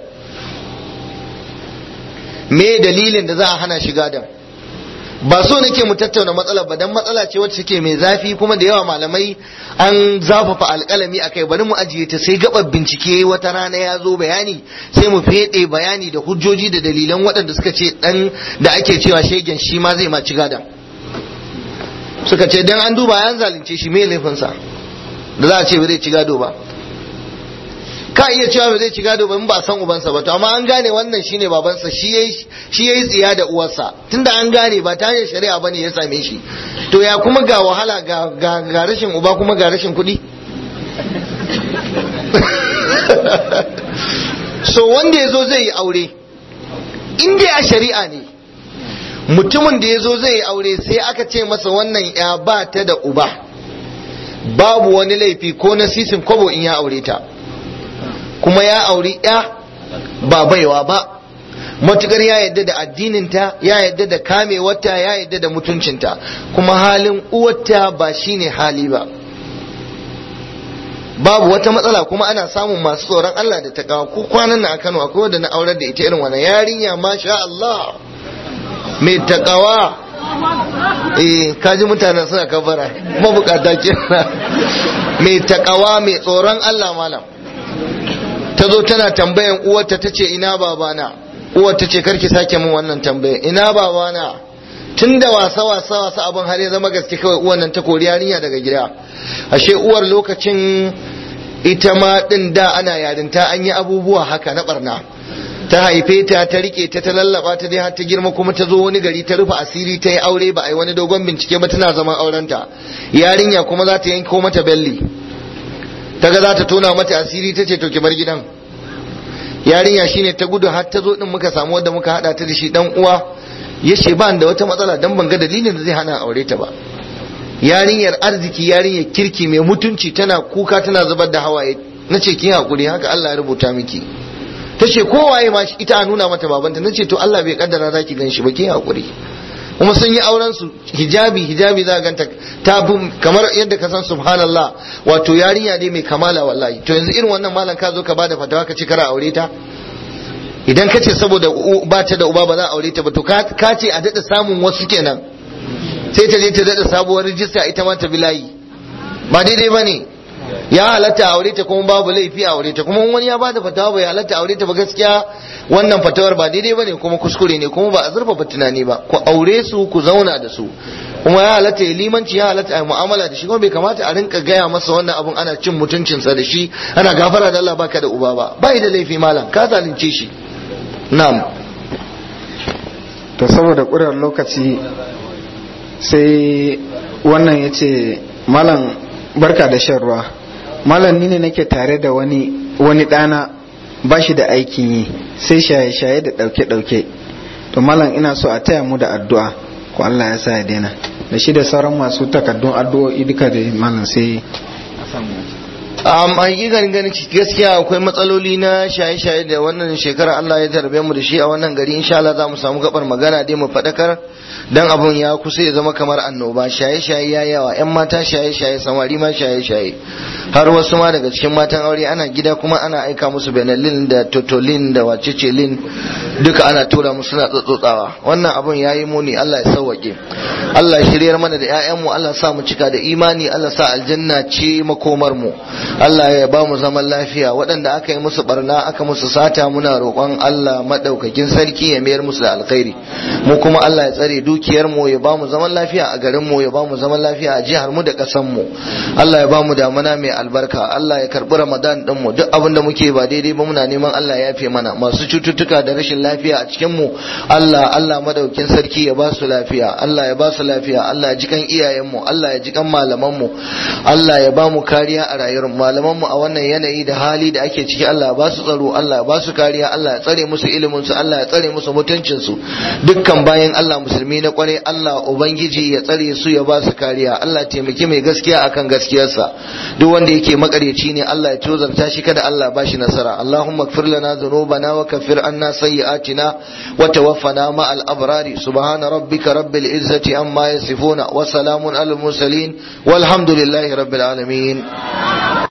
me dalilin da za a hana shi gadon ba so nake mu tattauna matsalar ba dan matsala ce wacce take mai zafi kuma da yawa malamai an zafafa alƙalami akai bari mu ajiye ta sai gabar bincike wata rana ya zo bayani sai mu fede bayani da hujjoji da dalilan waɗanda suka ce dan da ake cewa shegen shi ma zai ma ci gadan suka ce dan an duba yan zalunce shi me laifinsa da za a ce ba zai ci gado ba ka iya cewa ba zai ci gado ba in ba san ubansa ba to amma an gane wannan shine babansa shi yayi shi yayi tsiya da uwarsa tunda an gane ba ta hanyar shari'a bane ya same shi to ya kuma ga wahala ga ga, ga rashin uba kuma ga rashin kuɗi so wanda yazo zai yi aure in dai a shari'a ne mutumin da yazo zai yi aure sai aka ce masa wannan ya ba ta da uba babu wani laifi ko na sisin kwabo in ya aure ta kuma ya auri ya ba baiwa ba matukar ya yadda da addininta ya yadda da kamewarta ya yadda da mutuncinta kuma halin uwarta ba shine hali ba babu wata matsala kuma ana samun masu tsoron Allah da takawa ko kwanan nan a Kano akwai wanda na aurar da ita irin wannan yarinya masha Allah mai takawa eh kaji mutanen suna kabara mabukata kenan mai takawa mai tsoron Allah malam ta zo tana tambayan uwarta ta ce ina babana uwar ta ce karki sake min wannan tambaya ina babana tun da wasa wasa wasa abin har ya zama gaske kawai uwar nan ta kori yarinya daga gida ashe uwar lokacin ita ma din da ana yarinta an yi abubuwa haka na barna ta haife ta ta rike ta ta lallaba ta dai har ta girma kuma ta zo wani gari ta rufe asiri ta yi aure ba a yi wani dogon bincike ba tana zaman aurenta yarinya kuma za ta yanko mata belli ta ga za ta tona mata asiri ta ce to ki bar gidan yarinya shine ta gudu har ta zo din muka samu wanda muka hada ta da shi dan uwa ya ce ba da wata matsala dan ban ga dalilin da zai hana aure ta ba yarinyar arziki yarinyar kirki mai mutunci tana kuka tana zubar da hawaye na ce kin hakuri haka Allah ya rubuta miki ta ce kowaye ma ita a nuna mata babanta na ce to Allah bai kaddara za ki gan shi ba kin hakuri kuma sun yi auren su hijabi hijabi za ganta ta bi kamar yadda ka san subhanallah wato yarinya ne mai kamala wallahi to yanzu irin wannan malam ka zo ka bada fatawa ka ce kara aure ta idan ka ce saboda ba ta da uba ba za a aure ta ba to ka ce a daɗa samun wasu kenan sai ta je ta daɗa sabuwar rijista ita ma ta bi layi ba daidai ba ne ya halatta aure ta kuma babu laifi a aure ta kuma wani ya bada fatawa bai halatta aure ta ba gaskiya wannan fatawar ba daidai bane kuma kuskure ne kuma ba a zurfafa tunani ba ku aure su ku zauna da su kuma ya halatta ya limanci ya halatta a mu'amala da shi kuma bai kamata a rinka gaya masa wannan abun ana cin mutuncinsa da shi ana gafara da Allah baka da uba ba bai da laifi malam ka zalunce shi na'am to saboda ƙurar lokaci sai wannan ya ce malam barka da shan ruwa malam ni ne nake tare da wani wani ɗana ba shi da aikin yi sai shaye-shaye da ɗauke-ɗauke to malam ina so a taya mu da addu'a ko Allah ya sa ya daina da shi da sauran masu takardun addu'o'i duka da malam sai a samu um, a yi ganin ganin gaskiya akwai matsaloli na shaye-shaye da wannan shekara Allah ya tarbe mu da shi a wannan gari insha Allah za mu samu gabar magana dai mu faɗakar dan abun ya kusa ya zama kamar annoba shaye-shaye ya yawa yan mata shaye-shaye samari ma shaye-shaye har wasu ma daga cikin matan aure ana gida kuma ana aika musu benelin da totolin da wacecelin duka ana tura musu suna tsotsotsawa wannan abun ya yi muni Allah ya sauwake Allah ya shiryar mana da 'ya'yanmu Allah sa mu cika da imani Allah sa aljanna ce makomar mu Allah ya ba mu zaman lafiya waɗanda aka yi musu barna aka musu sata muna roƙon Allah madaukakin sarki ya mayar musu da alkhairi mu kuma Allah ya tsare dukiyar mu ya ba mu zaman lafiya a garin mu ya ba mu zaman lafiya a jihar mu da ƙasar mu Allah ya ba mu damana mai albarka Allah ya karbi Ramadan din mu duk abin da muke ba daidai ba muna neman Allah ya yafe mana masu cututtuka da rashin lafiya a cikin mu Allah Allah madaukakin sarki ya ba su lafiya Allah ya ba su lafiya Allah ya ji kan iyayen mu Allah ya ji kan malaman mu Allah ya ba mu kariya a rayuwar malaman mu a wannan yanayi da hali da ake ciki Allah ya ba su tsaro Allah ya ba su kariya Allah ya tsare musu ilimin su Allah ya tsare musu mutuncin su dukkan bayan Allah musulmi na kware Allah ubangiji ya tsare su ya ba su kariya Allah ya taimaki mai gaskiya akan gaskiyarsa duk wanda yake makareci ne Allah ya tozarta shi kada Allah ba shi nasara Allahumma ighfir lana dhunubana wa kaffir anna sayyi'atina wa tawaffana ma'al abrari subhana rabbika rabbil izzati amma yasifuna wa salamun alal mursalin walhamdulillahi rabbil alamin